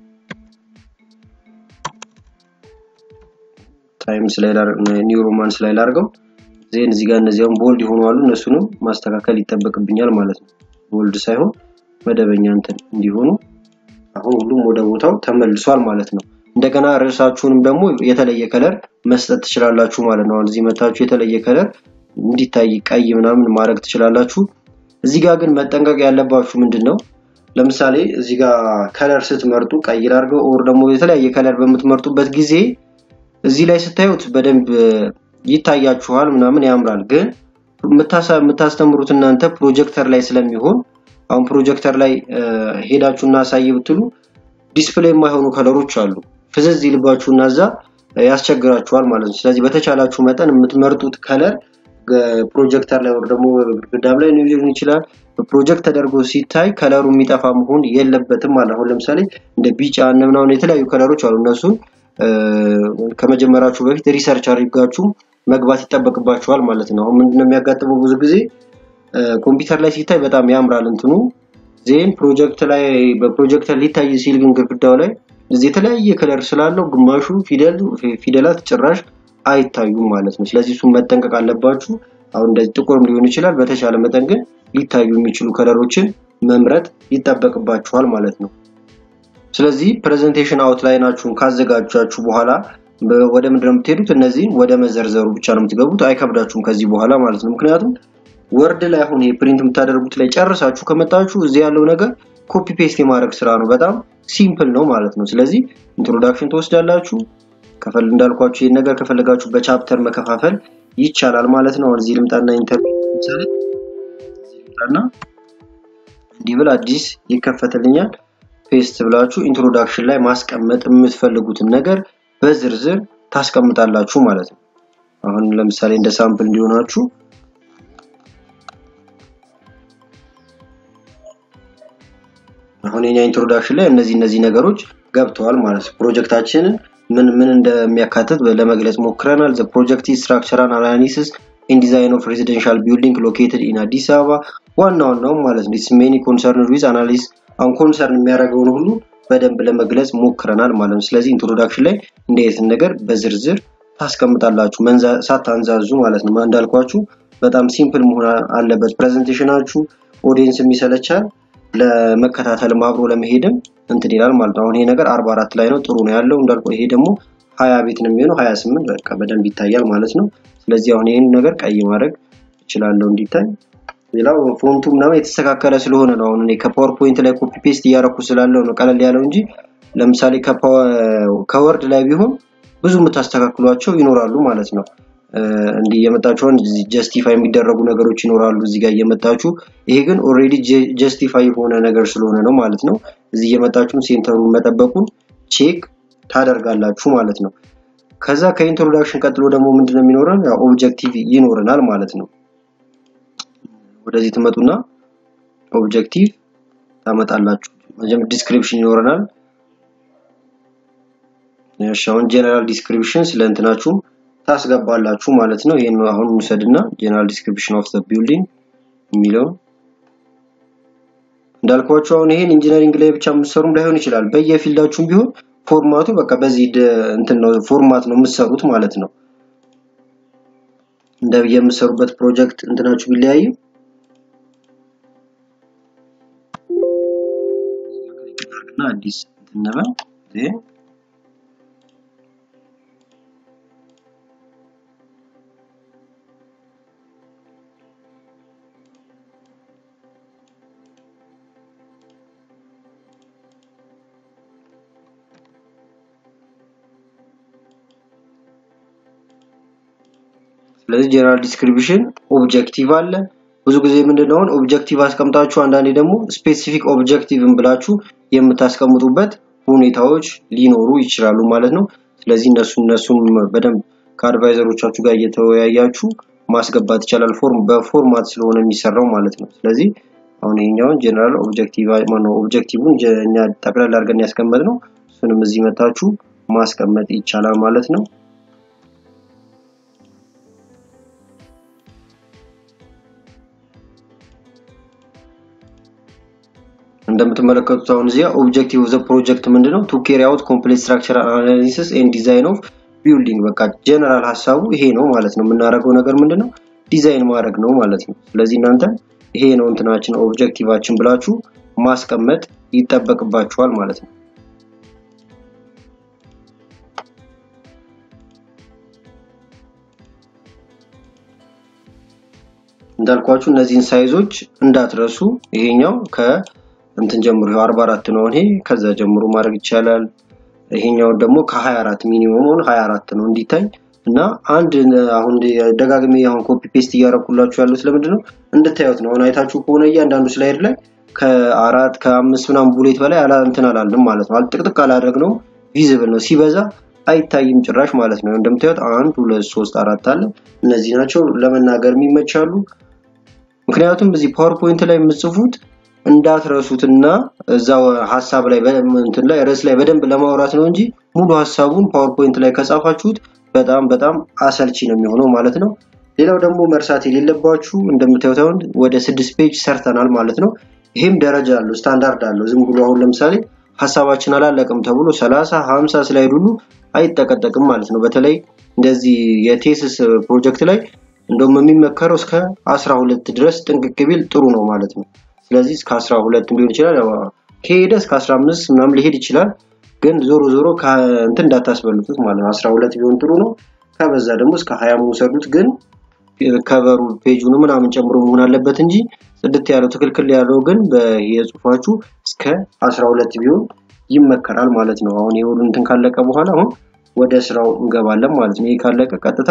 ታይምስ ላይ ኒው ሮማንስ ላይ ላርገው ዜን እዚህ ጋር እነዚያውን ቦልድ የሆኑ አሉ እነሱንም ማስተካከል ይጠበቅብኛል ማለት ነው። ቦልድ ሳይሆን መደበኛ እንትን እንዲሆኑ አሁን ሁሉም ወደ ቦታው ተመልሷል ማለት ነው። እንደገና ርዕሳችሁንም ደግሞ የተለየ ከለር መስጠት ትችላላችሁ ማለት ነው። አሁን እዚህ መታችሁ የተለየ ከለር እንዲታይ ቀይ ምናምን ማድረግ ትችላላችሁ። እዚህ ጋር ግን መጠንቀቅ ያለባችሁ ምንድን ነው? ለምሳሌ እዚህ ጋር ከለር ስትመርጡ ቀይ ላድርገው ኦር ደግሞ የተለያየ ከለር በምትመርጡበት ጊዜ እዚህ ላይ ስታዩት በደንብ ይታያችኋል ምናምን ያምራል። ግን የምታስተምሩት እናንተ ፕሮጀክተር ላይ ስለሚሆን አሁን ፕሮጀክተር ላይ ሄዳችሁ እና አሳይ ብትሉ ዲስፕሌይ የማይሆኑ ከለሮች አሉ። ፍዝዝ ይልባችሁና እዛ ያስቸግራችኋል ማለት ነው። ስለዚህ በተቻላችሁ መጠን የምትመርጡት ከለር ፕሮጀክተር ላይ ወር ደግሞ ግድግዳም ላይ ሊሆን ይችላል በፕሮጀክት ተደርጎ ሲታይ ከለሩ የሚጠፋ መሆን የለበትም ማለት አሁን ለምሳሌ እንደ ቢጫ እና ምናምን የተለያዩ ከለሮች አሉ። እነሱን ከመጀመራችሁ በፊት ሪሰርች አድርጋችሁ መግባት ይጠበቅባችኋል ማለት ነው። አሁን ምንድነው የሚያጋጥመው ብዙ ጊዜ ኮምፒውተር ላይ ሲታይ በጣም ያምራል እንትኑ ዜን ፕሮጀክት ላይ በፕሮጀክተር ሊታይ ሲል ግን ግድግዳው ላይ እዚህ የተለያየ ከለር ስላለው ግማሹ ፊደል ፊደላት ጭራሽ አይታዩም ማለት ነው። ስለዚህ እሱን መጠንቀቅ አለባችሁ። አሁን እንደዚህ ጥቁርም ሊሆን ይችላል። በተሻለ መጠን ግን ሊታዩ የሚችሉ ከለሮችን መምረጥ ይጠበቅባችኋል ማለት ነው። ስለዚህ ፕሬዘንቴሽን አውትላይናችሁን ካዘጋጃችሁ በኋላ ወደ ምንድን ነው የምትሄዱት? እነዚህን ወደ መዘርዘሩ ብቻ ነው የምትገቡት። አይከብዳችሁም ከዚህ በኋላ ማለት ነው። ምክንያቱም ወርድ ላይ አሁን ይሄ ፕሪንት የምታደርጉት ላይ ጨርሳችሁ ከመጣችሁ እዚህ ያለው ነገር ኮፒ ፔስት የማድረግ ስራ ነው። በጣም ሲምፕል ነው ማለት ነው። ስለዚህ ኢንትሮዳክሽን ትወስዳላችሁ። ከፈል እንዳልኳችሁ ይህን ነገር ከፈለጋችሁ በቻፕተር መከፋፈል ይቻላል ማለት ነው። አሁን እዚህ ልምጣና ኢንተርቪው ለምሳሌ ልምጣና እንዲህ ብል አዲስ ይከፈትልኛል። ፔስት ብላችሁ ኢንትሮዳክሽን ላይ ማስቀመጥ የምትፈልጉትን ነገር በዝርዝር ታስቀምጣላችሁ ማለት ነው። አሁን ለምሳሌ እንደ ሳምፕል እንዲሆናችሁ አሁን የኛ ኢንትሮዳክሽን ላይ እነዚህ እነዚህ ነገሮች ገብተዋል ማለት ነው። ፕሮጀክታችንን ምን ምን እንደሚያካትት ለመግለጽ ሞክረናል። ዘ ፕሮጀክት ስትራክቸራል አናሊሲስ ኢን ዲዛይን ኦፍ ሬዚደንሻል ቢልዲንግ ሎኬትድ ኢን አዲስ አበባ ዋና ዋናው ማለት ነው። ኢትስ ሜኒ ኮንሰርን ዊዝ አናሊስ አሁን ኮንሰርን የሚያደርገውን ሁሉ በደንብ ለመግለጽ ሞክረናል ማለት ነው። ስለዚህ ኢንትሮዳክሽን ላይ እንዴት ነገር በዝርዝር ታስቀምጣላችሁ ሳታንዛዙ ማለት ነው። እንዳልኳችሁ በጣም ሲምፕል መሆን አለበት ፕሬዘንቴሽናችሁ። ኦዲየንስም ይሰለቻል፣ ለመከታተልም አብሮ ለመሄድም እንትን ይላል ማለት ነው። አሁን ይሄ ነገር 44 ላይ ነው ጥሩ ነው ያለው እንዳልኩ ይሄ ደግሞ 20 ቤት ነው የሚሆነው 28 በቃ በደንብ ይታያል ማለት ነው። ስለዚህ አሁን ይሄን ነገር ቀይ ማድረግ እችላለሁ እንዲታይ። ሌላው ፎንቱ ምናምን የተስተካከለ ስለሆነ ነው። አሁን እኔ ከፓወርፖይንት ላይ ኮፒ ፔስት እያረኩ ስላለው ነው ቀለል ያለው እንጂ ለምሳሌ ከወርድ ላይ ቢሆን ብዙ የምታስተካክሏቸው ይኖራሉ ማለት ነው። እንዲህ እየመጣችሁ ጀስቲፋይ የሚደረጉ ነገሮች ይኖራሉ እዚህ ጋር እየመጣችሁ ይሄ ግን ኦልሬዲ ጀስቲፋይ የሆነ ነገር ስለሆነ ነው ማለት ነው። እዚህ እየመጣችሁ ሴንተሩን መጠበቁን ቼክ ታደርጋላችሁ ማለት ነው። ከዛ ከኢንትሮዳክሽን ቀጥሎ ደግሞ ምንድነው የሚኖረን ኦብጀክቲቭ ይኖረናል ማለት ነው። ወደዚህ ትመጡና ኦብጀክቲቭ ታመጣላችሁ። መጀመሪያ ዲስክሪፕሽን ይኖረናል። እሺ አሁን ጀነራል ዲስክሪፕሽን ስለ እንትናችሁ ታስገባላችሁ ማለት ነው። ይሄን አሁን እንውሰድና ጀነራል ዲስክሪፕሽን ኦፍ ዘ ቢልዲንግ የሚለው እንዳልኳችሁ አሁን ይሄን ኢንጂነሪንግ ላይ ብቻ የምትሰሩም ላይሆን ይችላል። በየፊልዳችሁም ቢሆን ፎርማቱ በቃ በዚህ እንትን ነው ፎርማት ነው የምትሰሩት ማለት ነው። እንደ የምትሰሩበት ፕሮጀክት እንትናችሁ ቢለያይም እና አዲስ እንትን ነበር ስለዚህ ጀነራል ዲስክሪፕሽን ኦብጀክቲቭ አለ። ብዙ ጊዜ ምንድነው ኦብጀክቲቭ አስቀምጣችሁ አንዳንዴ ደግሞ ስፔሲፊክ ኦብጀክቲቭን ብላችሁ የምታስቀምጡበት ሁኔታዎች ሊኖሩ ይችላሉ ማለት ነው። ስለዚህ እነሱ እነሱም በደንብ ከአድቫይዘሮቻችሁ ጋር እየተወያያችሁ ማስገባት ይቻላል። ፎርም በፎርማት ስለሆነ የሚሰራው ማለት ነው። ስለዚህ አሁን ይሄኛውን ጀነራል ኦብጀክቲቭ ማነው ኦብጀክቲቭን እኛ ጠቅላላ አድርገን ያስቀመጥነው እሱንም እዚህ መታችሁ ማስቀመጥ ይቻላል ማለት ነው። እንደምትመለከቱት አሁን እዚያ ኦብጀክቲቭ ኦፍ ዘ ፕሮጀክት ምንድነው ቱ ካሪ አውት ኮምፕሌክስ ስትራክቸራል አናሊሲስ ኤንድ ዲዛይን ኦፍ ቢልዲንግ በቃ ጀነራል ሀሳቡ ይሄ ነው ማለት ነው። የምናደርገው ነገር ምንድነው ዲዛይን ማድረግ ነው ማለት ነው። ስለዚህ እናንተ ይሄ ነው እንትናችን ኦብጀክቲቫችን ብላችሁ ማስቀመጥ ይጠበቅባችኋል ማለት ነው። እንዳልኳችሁ እነዚህን ሳይዞች እንዳትረሱ። ይሄኛው ከ እንትን ጀምሮ 44 ነው ይሄ ከዛ ጀምሮ ማድረግ ይቻላል። ይሄኛው ደግሞ ከ24 ሚኒመም 24 ነው እንዲታይ እና አንድ አሁን ደጋግሜ አሁን ኮፒ ፔስት እያደረኩላችሁ ያሉት ለምንድን ነው እንድታዩት ነው። አሁን አይታችሁ ከሆነ እያንዳንዱ ስላይድ ላይ ከአራት ከአምስት ምናምን ቡሌት በላይ አላ እንትን አላለም ማለት ነው። ጥቅጥቅ አላደረግነው ቪዚብል ነው ሲበዛ አይታይም ጭራሽ ማለት ነው። እንደምታዩት አንድ ሁለት ሶስት አራት አለ። እነዚህ ናቸው ለመናገር የሚመቻሉ። ምክንያቱም እዚህ ፓወርፖይንት ላይ የምጽፉት እንዳትረሱትና እዛው ሀሳብ ላይ እንትን ላይ ርዕስ ላይ በደንብ ለማውራት ነው እንጂ ሙሉ ሀሳቡን ፓወርፖይንት ላይ ከጻፋችሁት በጣም በጣም አሰልቺ ነው የሚሆነው ማለት ነው። ሌላው ደግሞ መርሳት የሌለባችሁ እንደምታዩት አሁን ወደ ስድስት ፔጅ ሰርተናል ማለት ነው። ይሄም ደረጃ አለው፣ ስታንዳርድ አለው። ዝም ብሎ አሁን ለምሳሌ ሀሳባችን አላለቅም ተብሎ 30 50 ስላይድ ሁሉ አይጠቀጠቅም ማለት ነው። በተለይ እንደዚህ የቴስስ ፕሮጀክት ላይ እንደውም የሚመከረው እስከ 12 ድረስ ጥንቅቅ ቢል ጥሩ ነው ማለት ነው። ስለዚህ እስከ 12 ሊሆን ይችላል። ከሄደ እስከ 15 ምናምን ሊሄድ ይችላል። ግን ዞሮ ዞሮ እንትን እንዳታስበልጡት ማለት ነው። 12 ቢሆን ጥሩ ነው። ከበዛ ደግሞ እስከ 20 መውሰዱት ግን ከቨሩ ፔጁን ምናምን ጨምሮ መሆን አለበት እንጂ ጽድት ያለው ትክክል ያለው ግን በየጽሁፋችሁ እስከ 12 ቢሆን ይመከራል ማለት ነው። አሁን የሁሉ እንትን ካለቀ በኋላ አሁን ወደ ስራው እንገባለን ማለት ነው። ይሄ ካለቀ ቀጥታ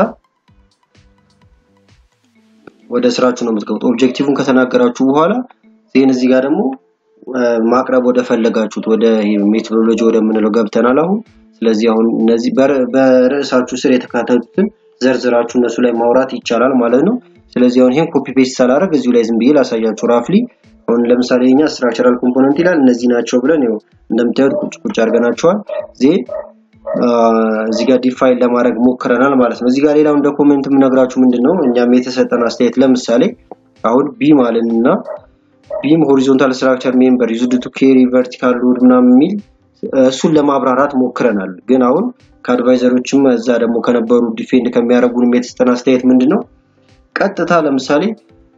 ወደ ስራችሁ ነው የምትገቡት። ኦብጀክቲቭን ከተናገራችሁ በኋላ ዜን እዚህ ጋር ደግሞ ማቅረብ ወደ ፈለጋችሁት ወደ ሜቶዶሎጂ ወደምንለው ገብተናል አሁን። ስለዚህ አሁን እነዚህ በርዕሳችሁ ስር የተካተቱትን ዘርዝራችሁ እነሱ ላይ ማውራት ይቻላል ማለት ነው። ስለዚህ አሁን ይሄን ኮፒ ፔስት ሳላደርግ እዚሁ ላይ ዝም ብዬ ላሳያችሁ ራፍሊ። አሁን ለምሳሌ የኛ ስትራክቸራል ኮምፖነንት ይላል እነዚህ ናቸው ብለን ይኸው እንደምታዩት ቁጭ ቁጭ አድርገናቸዋል። ዜን እዚህ ጋር ዲፋይን ለማድረግ ሞክረናል ማለት ነው። እዚህ ጋር ሌላው እንደ ኮሜንት የምነግራችሁ ምንድን ነው እኛም የተሰጠን አስተያየት ለምሳሌ አሁን ቢም አለን እና ቢም ሆሪዞንታል ስትራክቸር ሜምበር ዩዝድ ቱ ኬሪ ቨርቲካል ሎድ ምናምን የሚል እሱን ለማብራራት ሞክረናል። ግን አሁን ከአድቫይዘሮችም እዛ ደግሞ ከነበሩ ዲፌንድ ከሚያደርጉንም የተሰጠን አስተያየት ምንድን ነው ቀጥታ ለምሳሌ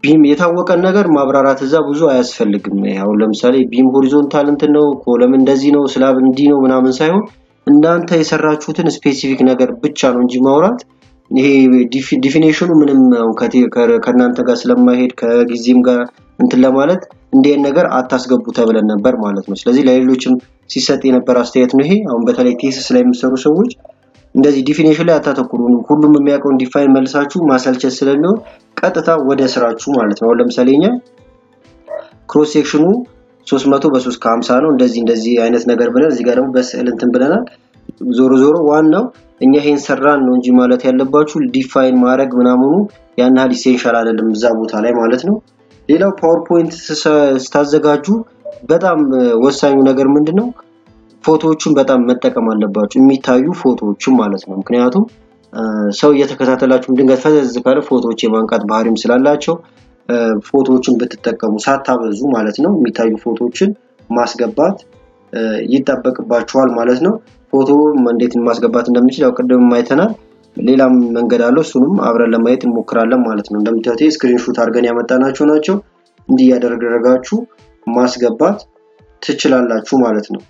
ቢም የታወቀን ነገር ማብራራት እዛ ብዙ አያስፈልግም። አሁን ለምሳሌ ቢም ሆሪዞንታል እንትን ነው፣ ኮለም እንደዚህ ነው፣ ስላብ እንዲህ ነው ምናምን ሳይሆን እናንተ የሰራችሁትን ስፔሲፊክ ነገር ብቻ ነው እንጂ ማውራት ይሄ ዲፊኔሽኑ ምንም ከእናንተ ጋር ስለማይሄድ ከጊዜም ጋር እንትን ለማለት እንዲህን ነገር አታስገቡ ተብለን ነበር ማለት ነው። ስለዚህ ለሌሎችም ሲሰጥ የነበር አስተያየት ነው ይሄ። አሁን በተለይ ቴስስ ላይ የሚሰሩ ሰዎች እንደዚህ ዲፊኔሽን ላይ አታተኩሩ። ሁሉም የሚያውቀውን ዲፋይን መልሳችሁ ማሰልቸት ስለሚሆን ቀጥታ ወደ ስራችሁ ማለት ነው። አሁን ለምሳሌ እኛ ክሮስ ሴክሽኑ 300 በ3 ከ50 ነው እንደዚህ እንደዚህ አይነት ነገር ብለን እዚህ ጋር ደግሞ በስዕል እንትን ብለናል። ዞሮ ዞሮ ዋናው እኛ ይሄን ሰራን ነው እንጂ ማለት ያለባችሁ ዲፋይን ማድረግ ምናምኑ ያን ያህል ኢሴንሻል አይደለም እዛ ቦታ ላይ ማለት ነው። ሌላው ፓወርፖይንት ስታዘጋጁ በጣም ወሳኙ ነገር ምንድን ነው? ፎቶዎቹን በጣም መጠቀም አለባችሁ፣ የሚታዩ ፎቶዎችን ማለት ነው። ምክንያቱም ሰው እየተከታተላችሁ ድንገት ፈዘዝ ካለ ፎቶዎች የማንቃት ባህሪም ስላላቸው ፎቶዎችን ብትጠቀሙ ሳታበዙ ማለት ነው። የሚታዩ ፎቶዎችን ማስገባት ይጠበቅባችኋል ማለት ነው። ፎቶ እንዴት ማስገባት እንደምንችል ያው ቅድም አይተናል። ሌላም መንገድ አለው። እሱንም አብረን ለማየት እንሞክራለን ማለት ነው። እንደምታዩት ስክሪንሾት አድርገን ያመጣናቸው ናቸው። እንዲህ እያደረጋችሁ ማስገባት ትችላላችሁ ማለት ነው።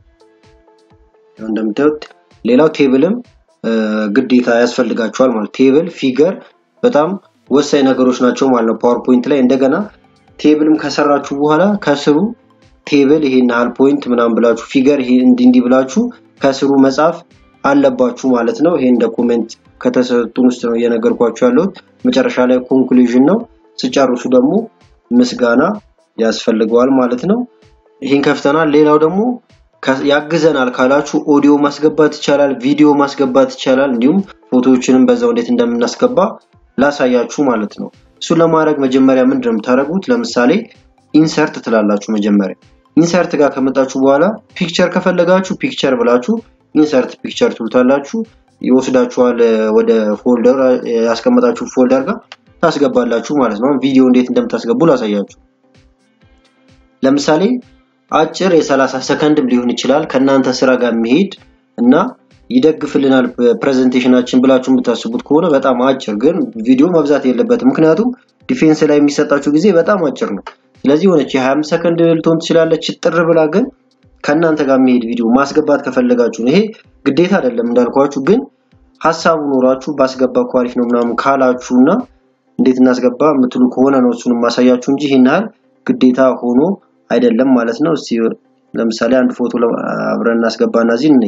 እንደምታዩት ሌላው ቴብልም ግዴታ ያስፈልጋቸዋል ማለት ቴብል፣ ፊገር በጣም ወሳኝ ነገሮች ናቸው ማለት ነው። ፓወርፖይንት ላይ እንደገና ቴብልም ከሰራችሁ በኋላ ከስሩ ቴብል ይሄን ያህል ፖይንት ምናምን ብላችሁ ፊገር ይሄ እንዲህ እንዲህ ብላችሁ ከስሩ መጻፍ አለባችሁ ማለት ነው። ይሄ እንደ ኮሜንት ከተሰጡን ውስጥ ነው እየነገርኳችሁ ያለሁት። መጨረሻ ላይ ኮንክሉዥን ነው። ስጨርሱ ደግሞ ምስጋና ያስፈልገዋል ማለት ነው። ይህን ከፍተናል። ሌላው ደግሞ ያግዘናል ካላችሁ ኦዲዮ ማስገባት ይቻላል፣ ቪዲዮ ማስገባት ይቻላል። እንዲሁም ፎቶዎችንም በዛው እንዴት እንደምናስገባ ላሳያችሁ ማለት ነው። እሱን ለማድረግ መጀመሪያ ምንድን ነው የምታደርጉት? ለምሳሌ ኢንሰርት ትላላችሁ። መጀመሪያ ኢንሰርት ጋር ከመጣችሁ በኋላ ፒክቸር ከፈለጋችሁ ፒክቸር ብላችሁ ኢንሰርት ፒክቸር ትሉታላችሁ። ይወስዳችኋል ወደ ፎልደር ያስቀመጣችሁ ፎልደር ጋር ታስገባላችሁ ማለት ነው። ቪዲዮ እንዴት እንደምታስገቡ ላሳያችሁ። ለምሳሌ አጭር የ30 ሰከንድም ሊሆን ይችላል ከእናንተ ስራ ጋር የሚሄድ እና ይደግፍልናል ፕሬዘንቴሽናችን ብላችሁ የምታስቡት ከሆነ በጣም አጭር ግን ቪዲዮ መብዛት የለበትም። ምክንያቱም ዲፌንስ ላይ የሚሰጣችሁ ጊዜ በጣም አጭር ነው። ስለዚህ የሆነች የ25 ሰከንድ ልትሆን ትችላለች ጥር ብላ ግን ከእናንተ ጋር የሚሄድ ቪዲዮ ማስገባት ከፈለጋችሁ ይሄ ግዴታ አይደለም እንዳልኳችሁ፣ ግን ሀሳቡ ኖሯችሁ ባስገባ እኮ አሪፍ ነው ምናምን ካላችሁ እና እንዴት እናስገባ የምትሉ ከሆነ ነው እሱንም ማሳያችሁ እንጂ ይህን ያህል ግዴታ ሆኖ አይደለም ማለት ነው። እስቲ ለምሳሌ አንድ ፎቶ አብረን እናስገባና እዚህ እንይ።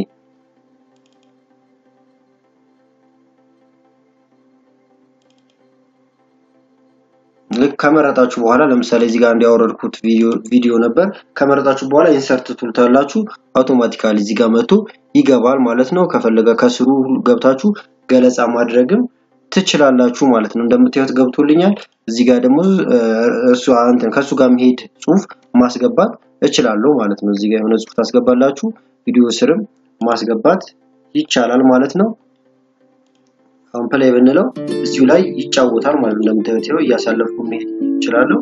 ልክ ከመረጣችሁ በኋላ ለምሳሌ እዚህ ጋር እንዲያወረድኩት ቪዲዮ ነበር። ከመረጣችሁ በኋላ ኢንሰርት ትሉታላችሁ። አውቶማቲካሊ እዚህ ጋር መጥቶ ይገባል ማለት ነው። ከፈለገ ከስሩ ገብታችሁ ገለጻ ማድረግም ትችላላችሁ ማለት ነው። እንደምታዩት ገብቶልኛል። እዚህ ጋር ደግሞ እሱ እንትን ከሱ ጋር መሄድ ጽሁፍ ማስገባት እችላለሁ ማለት ነው። እዚህ ጋር የሆነ ጽሁፍ ታስገባላችሁ። ቪዲዮ ስርም ማስገባት ይቻላል ማለት ነው። አሁን ፕሌይ ብንለው እዚሁ ላይ ይጫወታል ማለት ነው። እንደምታዩት ይኸው እያሳለፍኩ መሄድ እችላለሁ።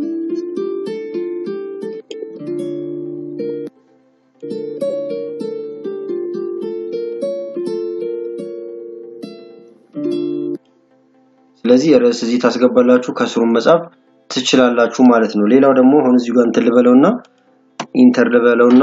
ስለዚህ ርዕስ እዚህ ታስገባላችሁ፣ ከስሩም መጻፍ ትችላላችሁ ማለት ነው። ሌላው ደግሞ አሁን እዚሁ ጋር እንትን ልበለውና ኢንተር ልበለውና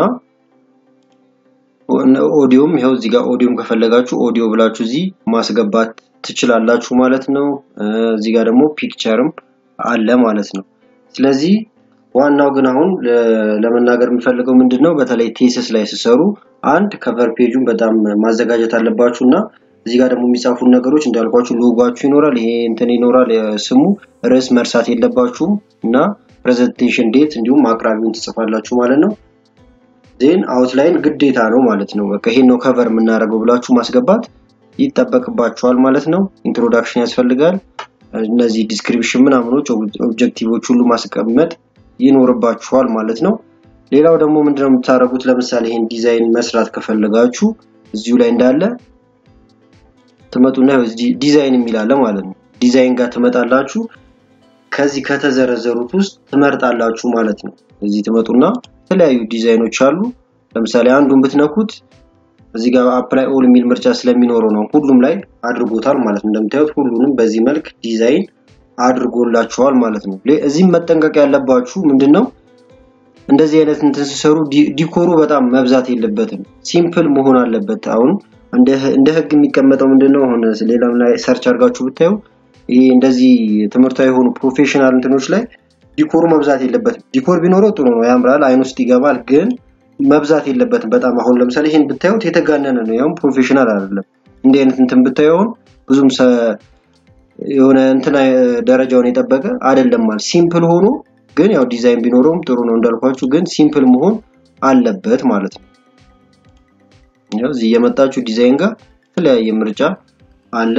ኦዲዮም ይኸው እዚህ ጋር ኦዲዮም ከፈለጋችሁ ኦዲዮ ብላችሁ እዚህ ማስገባት ትችላላችሁ ማለት ነው። እዚህ ጋር ደግሞ ፒክቸርም አለ ማለት ነው። ስለዚህ ዋናው ግን አሁን ለመናገር የምፈልገው ምንድን ነው፣ በተለይ ቴስስ ላይ ሲሰሩ አንድ ከቨር ፔጁን በጣም ማዘጋጀት አለባችሁ እና እዚህ ጋር ደግሞ የሚጻፉ ነገሮች እንዳልኳችሁ ሎጓችሁ ይኖራል፣ ይሄ እንትን ይኖራል፣ ስሙ ርዕስ መርሳት የለባችሁም እና ፕሬዘንቴሽን ዴት እንዲሁም አቅራቢውን ትጽፋላችሁ ማለት ነው። ዜን አውትላይን ግዴታ ነው ማለት ነው። በቃ ይሄን ነው ከቨር የምናደርገው ብላችሁ ማስገባት ይጠበቅባችኋል ማለት ነው። ኢንትሮዳክሽን ያስፈልጋል። እነዚህ ዲስክሪፕሽን ምናምኖች ኦብጀክቲቮች ሁሉ ማስቀመጥ ይኖርባችኋል ማለት ነው። ሌላው ደግሞ ምንድነው የምታደርጉት? ለምሳሌ ይሄን ዲዛይን መስራት ከፈለጋችሁ እዚሁ ላይ እንዳለ ትመጡና ዲዛይን የሚላለ ማለት ነው። ዲዛይን ጋር ትመጣላችሁ። ከዚህ ከተዘረዘሩት ውስጥ ትመርጣላችሁ ማለት ነው። እዚህ ትመጡና የተለያዩ ዲዛይኖች አሉ። ለምሳሌ አንዱን ብትነኩት እዚህ ጋር አፕላይ ኦል የሚል ምርጫ ስለሚኖረው ነው ሁሉም ላይ አድርጎታል ማለት ነው። እንደምታዩት ሁሉንም በዚህ መልክ ዲዛይን አድርጎላችኋል ማለት ነው። እዚህም መጠንቀቅ ያለባችሁ ምንድነው እንደዚህ አይነት እንትን ሲሰሩ ዲኮሩ በጣም መብዛት የለበትም። ሲምፕል መሆን አለበት። አሁን እንደ ህግ የሚቀመጠው ምንድነው አሁን ሌላም ላይ ሰርች አድርጋችሁ ብታዩ ይሄ እንደዚህ ትምህርታዊ የሆኑ ፕሮፌሽናል እንትኖች ላይ ዲኮሩ መብዛት የለበትም። ዲኮር ቢኖረው ጥሩ ነው፣ ያምራል፣ አይን ውስጥ ይገባል። ግን መብዛት የለበትም በጣም አሁን ለምሳሌ ይህን ብታዩት የተጋነነ ነው። ያውም ፕሮፌሽናል አይደለም። እንዲህ አይነት እንትን ብታዩ አሁን ብዙም የሆነ እንትን ደረጃውን የጠበቀ አይደለም ማለት ሲምፕል ሆኖ ግን ያው ዲዛይን ቢኖረውም ጥሩ ነው እንዳልኳችሁ፣ ግን ሲምፕል መሆን አለበት ማለት ነው። ያው እዚህ የመጣችሁ ዲዛይን ጋር የተለያየ ምርጫ አለ።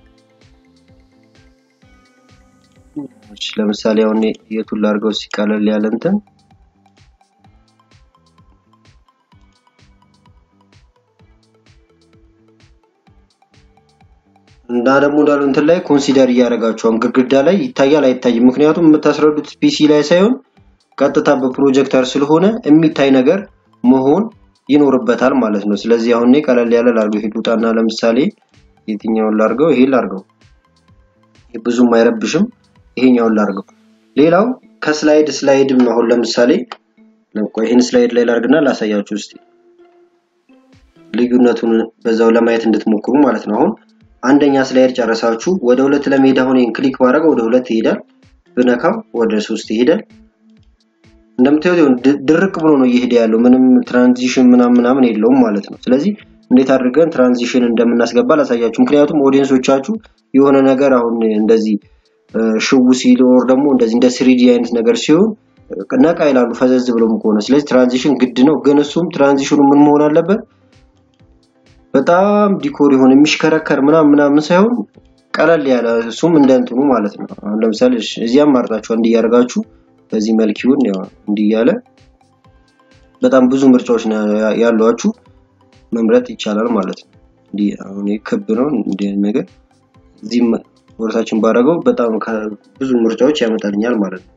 ለምሳሌ አሁን የቱን ላድርገው ሲቀለል ያለ እንትን እና ደግሞ እንዳሉ እንትን ላይ ኮንሲደር እያደረጋችሁ አሁን ግድግዳ ላይ ይታያል አይታይም። ምክንያቱም የምታስረዱት ፒሲ ላይ ሳይሆን ቀጥታ በፕሮጀክተር ስለሆነ የሚታይ ነገር መሆን ይኖርበታል ማለት ነው። ስለዚህ አሁን እኔ ቀለል ያለ ላድርገው። ይሄ ውጣና ለምሳሌ የትኛውን ላድርገው? ይሄ ላድርገው። ብዙም አይረብሽም። ይሄኛውን ላድርገው። ሌላው ከስላይድ ስላይድም አሁን ለምሳሌ ይህን ስላይድ ላይ ላድርግና ላሳያችሁ እስቲ ልዩነቱን በዛው ለማየት እንድትሞክሩ ማለት ነው። አሁን አንደኛ ስላይድ ጨረሳችሁ ወደ ሁለት ለመሄድ አሁን ይህን ክሊክ ማድረግ ወደ ሁለት ይሄዳል። ብነካው ወደ ሶስት ይሄዳል። እንደምታዩት ድርቅ ብሎ ነው እየሄደ ያለው። ምንም ትራንዚሽን ምናምን ምናምን የለውም ማለት ነው። ስለዚህ እንዴት አድርገን ትራንዚሽን እንደምናስገባ ላሳያችሁ። ምክንያቱም ኦዲየንሶቻችሁ የሆነ ነገር አሁን እንደዚህ ሽው ሲል ወር ደግሞ እንደዚህ እንደ ስሪዲ አይነት ነገር ሲሆን ነቃ ይላሉ ፈዘዝ ብሎም ከሆነ። ስለዚህ ትራንዚሽን ግድ ነው። ግን እሱም ትራንዚሽኑ ምን መሆን አለበት? በጣም ዲኮር የሆነ የሚሽከረከር ምናምን ምናምን ሳይሆን ቀለል ያለ እሱም እንደ እንትኑ ማለት ነው። አሁን ለምሳሌ እዚያም ማርጣችሁ እንዲያርጋችሁ በዚህ መልክ ይሁን ያው እንዲህ እያለ በጣም ብዙ ምርጫዎች ያሏችሁ መምረጥ ይቻላል ማለት ነው። እንዲህ አሁን ክብ ነው እንዲህ ነገር እዚህም ወርታችን ባደረገው በጣም ብዙ ምርጫዎች ያመጣልኛል ማለት ነው።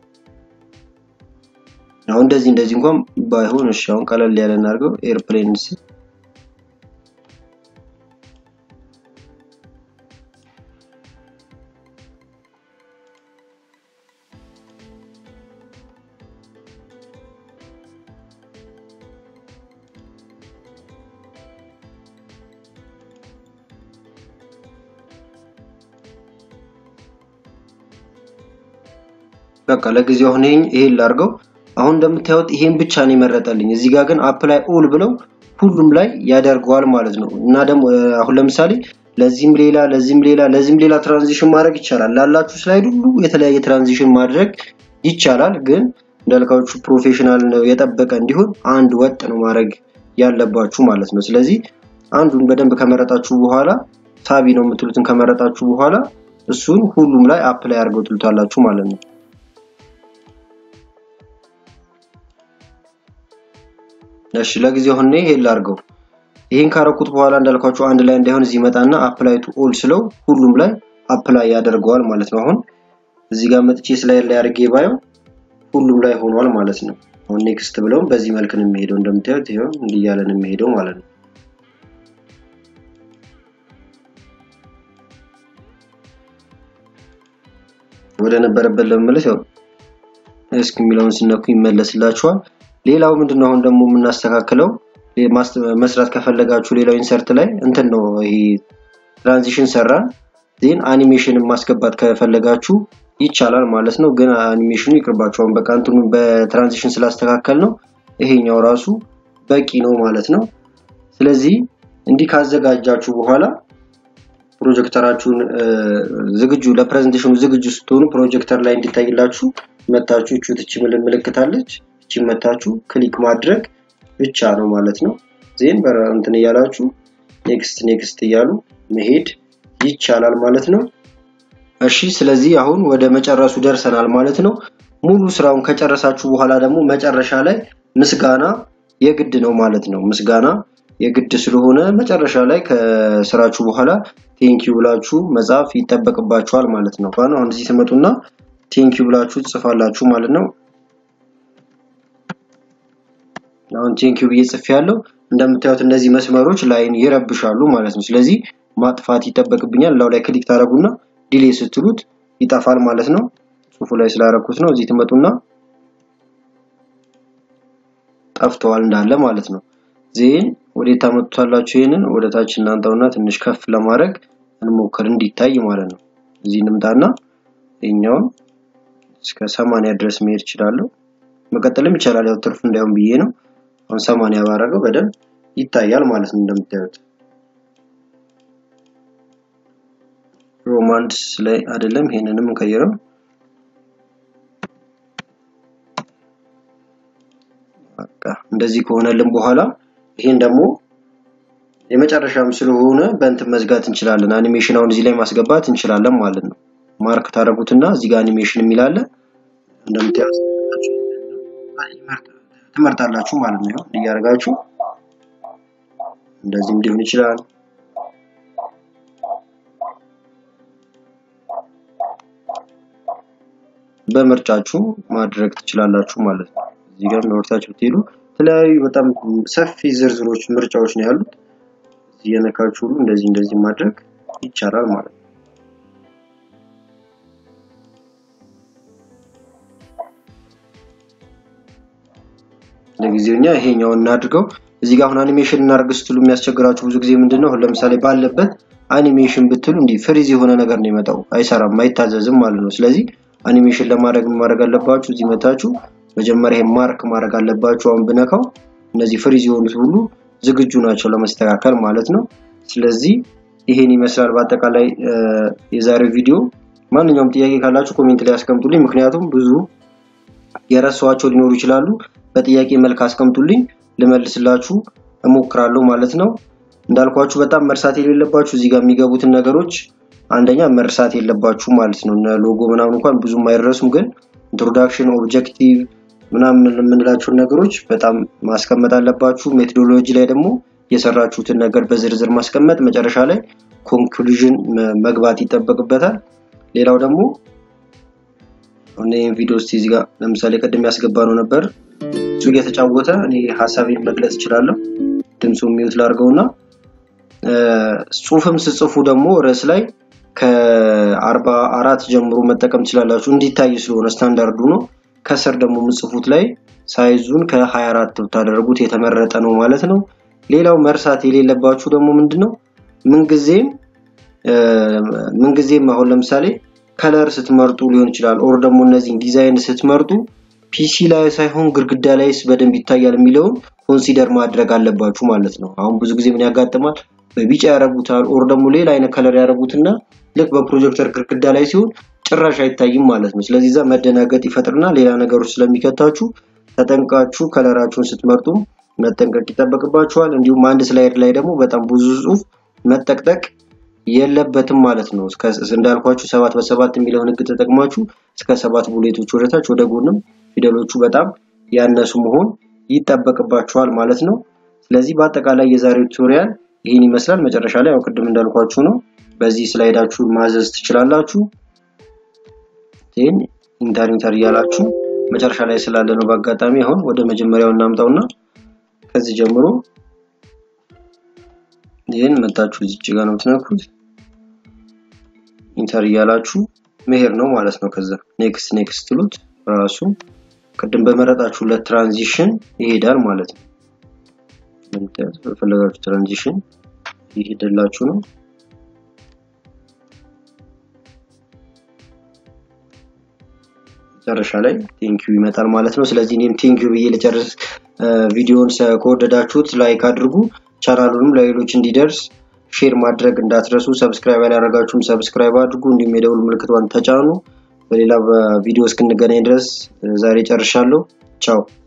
አሁን እንደዚህ እንደዚህ እንኳን ባይሆን እሺ፣ አሁን ቀለል ያለ እናድርገው ኤርፕሌንስ በቃ ለጊዜው አሁን ይሄን ላድርገው። አሁን እንደምታዩት ይሄን ብቻ ነው የመረጠልኝ። እዚህ ጋር ግን አፕላይ ኦል ብለው ሁሉም ላይ ያደርገዋል ማለት ነው። እና ደግሞ አሁን ለምሳሌ ለዚህም ሌላ ለዚህም ሌላ ለዚህም ሌላ ትራንዚሽን ማድረግ ይቻላል። ላላችሁ ስላይድ ሁሉ የተለያየ ትራንዚሽን ማድረግ ይቻላል። ግን እንዳልካችሁ ፕሮፌሽናል ነው የጠበቀ እንዲሆን አንድ ወጥ ነው ማድረግ ያለባችሁ ማለት ነው። ስለዚህ አንዱን በደንብ ከመረጣችሁ በኋላ ሳቢ ነው የምትሉትን ከመረጣችሁ በኋላ እሱን ሁሉም ላይ አፕላይ አድርገው ትሉታላችሁ ማለት ነው። እሺ ለጊዜው አሁን ይሄን ላድርገው። ይሄን ካረኩት በኋላ እንዳልኳችሁ አንድ ላይ እንዳይሆን እዚህ መጣና አፕላይ ቱ ኦል ስለው ሁሉም ላይ አፕላይ ያደርገዋል ማለት ነው። አሁን እዚህ ጋር መጥቼ ስላይድ ላይ አድርጌ ባየው ሁሉም ላይ ሆኗል ማለት ነው። አሁን ኔክስት ብለውም በዚህ መልክ ነው የሚሄደው። እንደምታዩት ይሄው እንዲህ እያለ ነው የሚሄደው ማለት ነው። ወደ ነበረበት ለመመለስ ያው እስኪ የሚለውን ስነኩ ይመለስላችኋል። ሌላው ምንድነው አሁን ደግሞ የምናስተካክለው መስራት ከፈለጋችሁ ሌላው ኢንሰርት ላይ እንትን ነው ይሄ ትራንዚሽን ሰራን ዜን አኒሜሽን ማስገባት ከፈለጋችሁ ይቻላል ማለት ነው። ግን አኒሜሽኑ ይቅርባችሁ። አሁን በቃ እንትኑ በትራንዚሽን ስላስተካከል ነው ይሄኛው ራሱ በቂ ነው ማለት ነው። ስለዚህ እንዲህ ካዘጋጃችሁ በኋላ ፕሮጀክተራችሁን ዝግጁ ለፕሬዘንቴሽኑ ዝግጁ ስትሆኑ ፕሮጀክተር ላይ እንዲታይላችሁ መታችሁ እቹት እቺ ምልክት አለች እቺ መታችሁ ክሊክ ማድረግ ብቻ ነው ማለት ነው። ዜን እንትን እያላችሁ ኔክስት ኔክስት እያሉ መሄድ ይቻላል ማለት ነው። እሺ ስለዚህ አሁን ወደ መጨረሱ ደርሰናል ማለት ነው። ሙሉ ስራውን ከጨረሳችሁ በኋላ ደግሞ መጨረሻ ላይ ምስጋና የግድ ነው ማለት ነው። ምስጋና የግድ ስለሆነ መጨረሻ ላይ ከስራችሁ በኋላ ቴንኪዩ ብላችሁ መጻፍ ይጠበቅባችኋል ማለት ነው። አሁን እዚህ ትመጡና ቴንኪዩ ብላችሁ ትጽፋላችሁ ማለት ነው። አሁን ቴንኪዩ ብዬ ጽፌ ያለው እንደምታዩት እነዚህ መስመሮች ላይን ይረብሻሉ ማለት ነው። ስለዚህ ማጥፋት ይጠበቅብኛል። ላው ላይ ክሊክ ታደርጉና ዲሌ ስትሉት ይጠፋል ማለት ነው። ጽሁፉ ላይ ስላረኩት ነው። እዚህ ትመጡና ጠፍተዋል እንዳለ ማለት ነው። ዜን ወዴት ታመጡታላችሁ? ይሄንን ወደ ታች እናንተውና ትንሽ ከፍ ለማድረግ እንሞክር እንዲታይ ማለት ነው። እዚህ እንምጣና ይሄኛውን እስከ ሰማንያ ድረስ መሄድ እችላለሁ። መቀጠልም ይቻላል። ያው ትርፍ እንዳይሆን ብዬ ነው። አሁን ሰማንያ ባረገው በደንብ ይታያል ማለት ነው እንደምታዩት። ሮማንስ ላይ አይደለም፣ ይሄንንም እንቀይረው። በቃ እንደዚህ ከሆነልን በኋላ ይሄን ደግሞ የመጨረሻም ስለሆነ በእንትን መዝጋት እንችላለን። አኒሜሽን አሁን እዚህ ላይ ማስገባት እንችላለን ማለት ነው። ማርክ ታደርጉትና እዚህ ጋር አኒሜሽን የሚላለ እንደምታዩት ትመርጣላችሁ ማለት ነው። እያደረጋችሁ እንደዚህም ሊሆን ይችላል። በምርጫችሁ ማድረግ ትችላላችሁ ማለት ነው። እዚህ ጋር ወርታችሁ ብትሄዱ የተለያዩ በጣም ሰፊ ዝርዝሮች ምርጫዎች ነው ያሉት። እዚህ የነካችሁ ሁሉ እንደዚህ እንደዚህ ማድረግ ይቻላል ማለት ነው። ለጊዜው እኛ ይሄኛውን እናድርገው። እዚህ ጋር አሁን አኒሜሽን እናድርግ ስትሉ የሚያስቸግራችሁ ብዙ ጊዜ ምንድነው አሁን ለምሳሌ ባለበት አኒሜሽን ብትሉ እንዲህ ፍሪዝ የሆነ ነገር ነው የመጣው፣ አይሰራም፣ አይታዘዝም ማለት ነው። ስለዚህ አኒሜሽን ለማድረግ ማድረግ አለባችሁ። እዚህ መታችሁ መጀመሪያ ይሄን ማርክ ማድረግ አለባችሁ። አሁን ብነካው እነዚህ ፍሪዝ የሆኑት ሁሉ ዝግጁ ናቸው ለመስተካከል ማለት ነው። ስለዚህ ይሄን ይመስላል በአጠቃላይ የዛሬው ቪዲዮ። ማንኛውም ጥያቄ ካላችሁ ኮሜንት ላይ አስቀምጡልኝ። ምክንያቱም ብዙ የረሷቸው ሊኖሩ ይችላሉ። በጥያቄ መልክ አስቀምጡልኝ፣ ልመልስላችሁ እሞክራለሁ ማለት ነው። እንዳልኳችሁ በጣም መርሳት የሌለባችሁ እዚህ ጋር የሚገቡትን ነገሮች አንደኛ መርሳት የለባችሁ ማለት ነው። እነ ሎጎ ምናምን እንኳን ብዙም አይረሱም፣ ግን ኢንትሮዳክሽን፣ ኦብጀክቲቭ ምናምን የምንላቸውን ነገሮች በጣም ማስቀመጥ አለባችሁ። ሜቶዶሎጂ ላይ ደግሞ የሰራችሁትን ነገር በዝርዝር ማስቀመጥ፣ መጨረሻ ላይ ኮንክሉዥን መግባት ይጠበቅበታል። ሌላው ደግሞ ይህን ቪዲዮ እስቲ እዚህ ጋር ለምሳሌ ቅድም ያስገባ ነው ነበር እሱ እየተጫወተ እኔ ሀሳቤን መግለጽ እችላለሁ። ድምፁ ሚዩት ላድርገውና ጽሁፍም ስጽፉ ደግሞ ርዕስ ላይ ከአርባ አራት ጀምሮ መጠቀም ትችላላችሁ። እንዲታይ ስለሆነ ስታንዳርዱ ነው። ከስር ደግሞ ምጽፉት ላይ ሳይዙን ከ24 ብታደርጉት የተመረጠ ነው ማለት ነው። ሌላው መርሳት የሌለባችሁ ደግሞ ምንድነው ምንጊዜም ምንጊዜም አሁን ለምሳሌ ከለር ስትመርጡ ሊሆን ይችላል ኦር ደግሞ እነዚህን ዲዛይን ስትመርጡ ፒሲ ላይ ሳይሆን ግድግዳ ላይስ በደንብ ይታያል የሚለውን ኮንሲደር ማድረግ አለባችሁ ማለት ነው። አሁን ብዙ ጊዜ ምን ያጋጥማል በቢጫ ያደርጉታል ኦር ደግሞ ሌላ አይነት ከለር ያደርጉትና ልክ በፕሮጀክተር ግድግዳ ላይ ሲሆን ጭራሽ አይታይም ማለት ነው። ስለዚህ እዛ መደናገጥ ይፈጥርና ሌላ ነገሮች ስለሚከታችሁ ተጠንቃችሁ ከለራችሁን ስትመርጡ መጠንቀቅ ይጠበቅባችኋል። እንዲሁም አንድ ስላይድ ላይ ደግሞ በጣም ብዙ ጽሁፍ መጠቅጠቅ የለበትም ማለት ነው። እንዳልኳችሁ ሰባት በሰባት የሚለውን ህግ ተጠቅማችሁ እስከ ሰባት ቡሌቶች ወደታች ወደ ጎንም ፊደሎቹ በጣም ያነሱ መሆን ይጠበቅባችኋል ማለት ነው። ስለዚህ በአጠቃላይ የዛሬው ቱቶሪያል ይህን ይመስላል። መጨረሻ ላይ ያው ቅድም እንዳልኳችሁ ነው። በዚህ ስላይዳችሁ ማዘዝ ትችላላችሁ። ይህን ኢንተር ኢንተር እያላችሁ መጨረሻ ላይ ስላለ ነው። በአጋጣሚ አሁን ወደ መጀመሪያው እናምጣውና ከዚህ ጀምሮ ይህን መታችሁ እዚች ጋር ነው የምትነኩት። ኢንተር እያላችሁ መሄድ ነው ማለት ነው። ከዛ ኔክስት ኔክስት ትሉት ራሱ ቅድም በመረጣችሁለት ትራንዚሽን ይሄዳል ማለት ነው። እንደምታዩት በፈለጋችሁ ትራንዚሽን ይሄድላችሁ ነው። መጨረሻ ላይ ቴንኪዩ ይመጣል ማለት ነው። ስለዚህ እኔም ቴንኪዩ ብዬ ልጨርስ። ቪዲዮውን ከወደዳችሁት ላይክ አድርጉ። ቻናሉንም ለሌሎች እንዲደርስ ሼር ማድረግ እንዳትረሱ። ሰብስክራይብ ያላደረጋችሁም ሰብስክራይብ አድርጉ። እንዲሁም የደውል ምልክቷን ተጫኑ። በሌላ ቪዲዮ እስክንገናኝ ድረስ ዛሬ ጨርሻለሁ። ቻው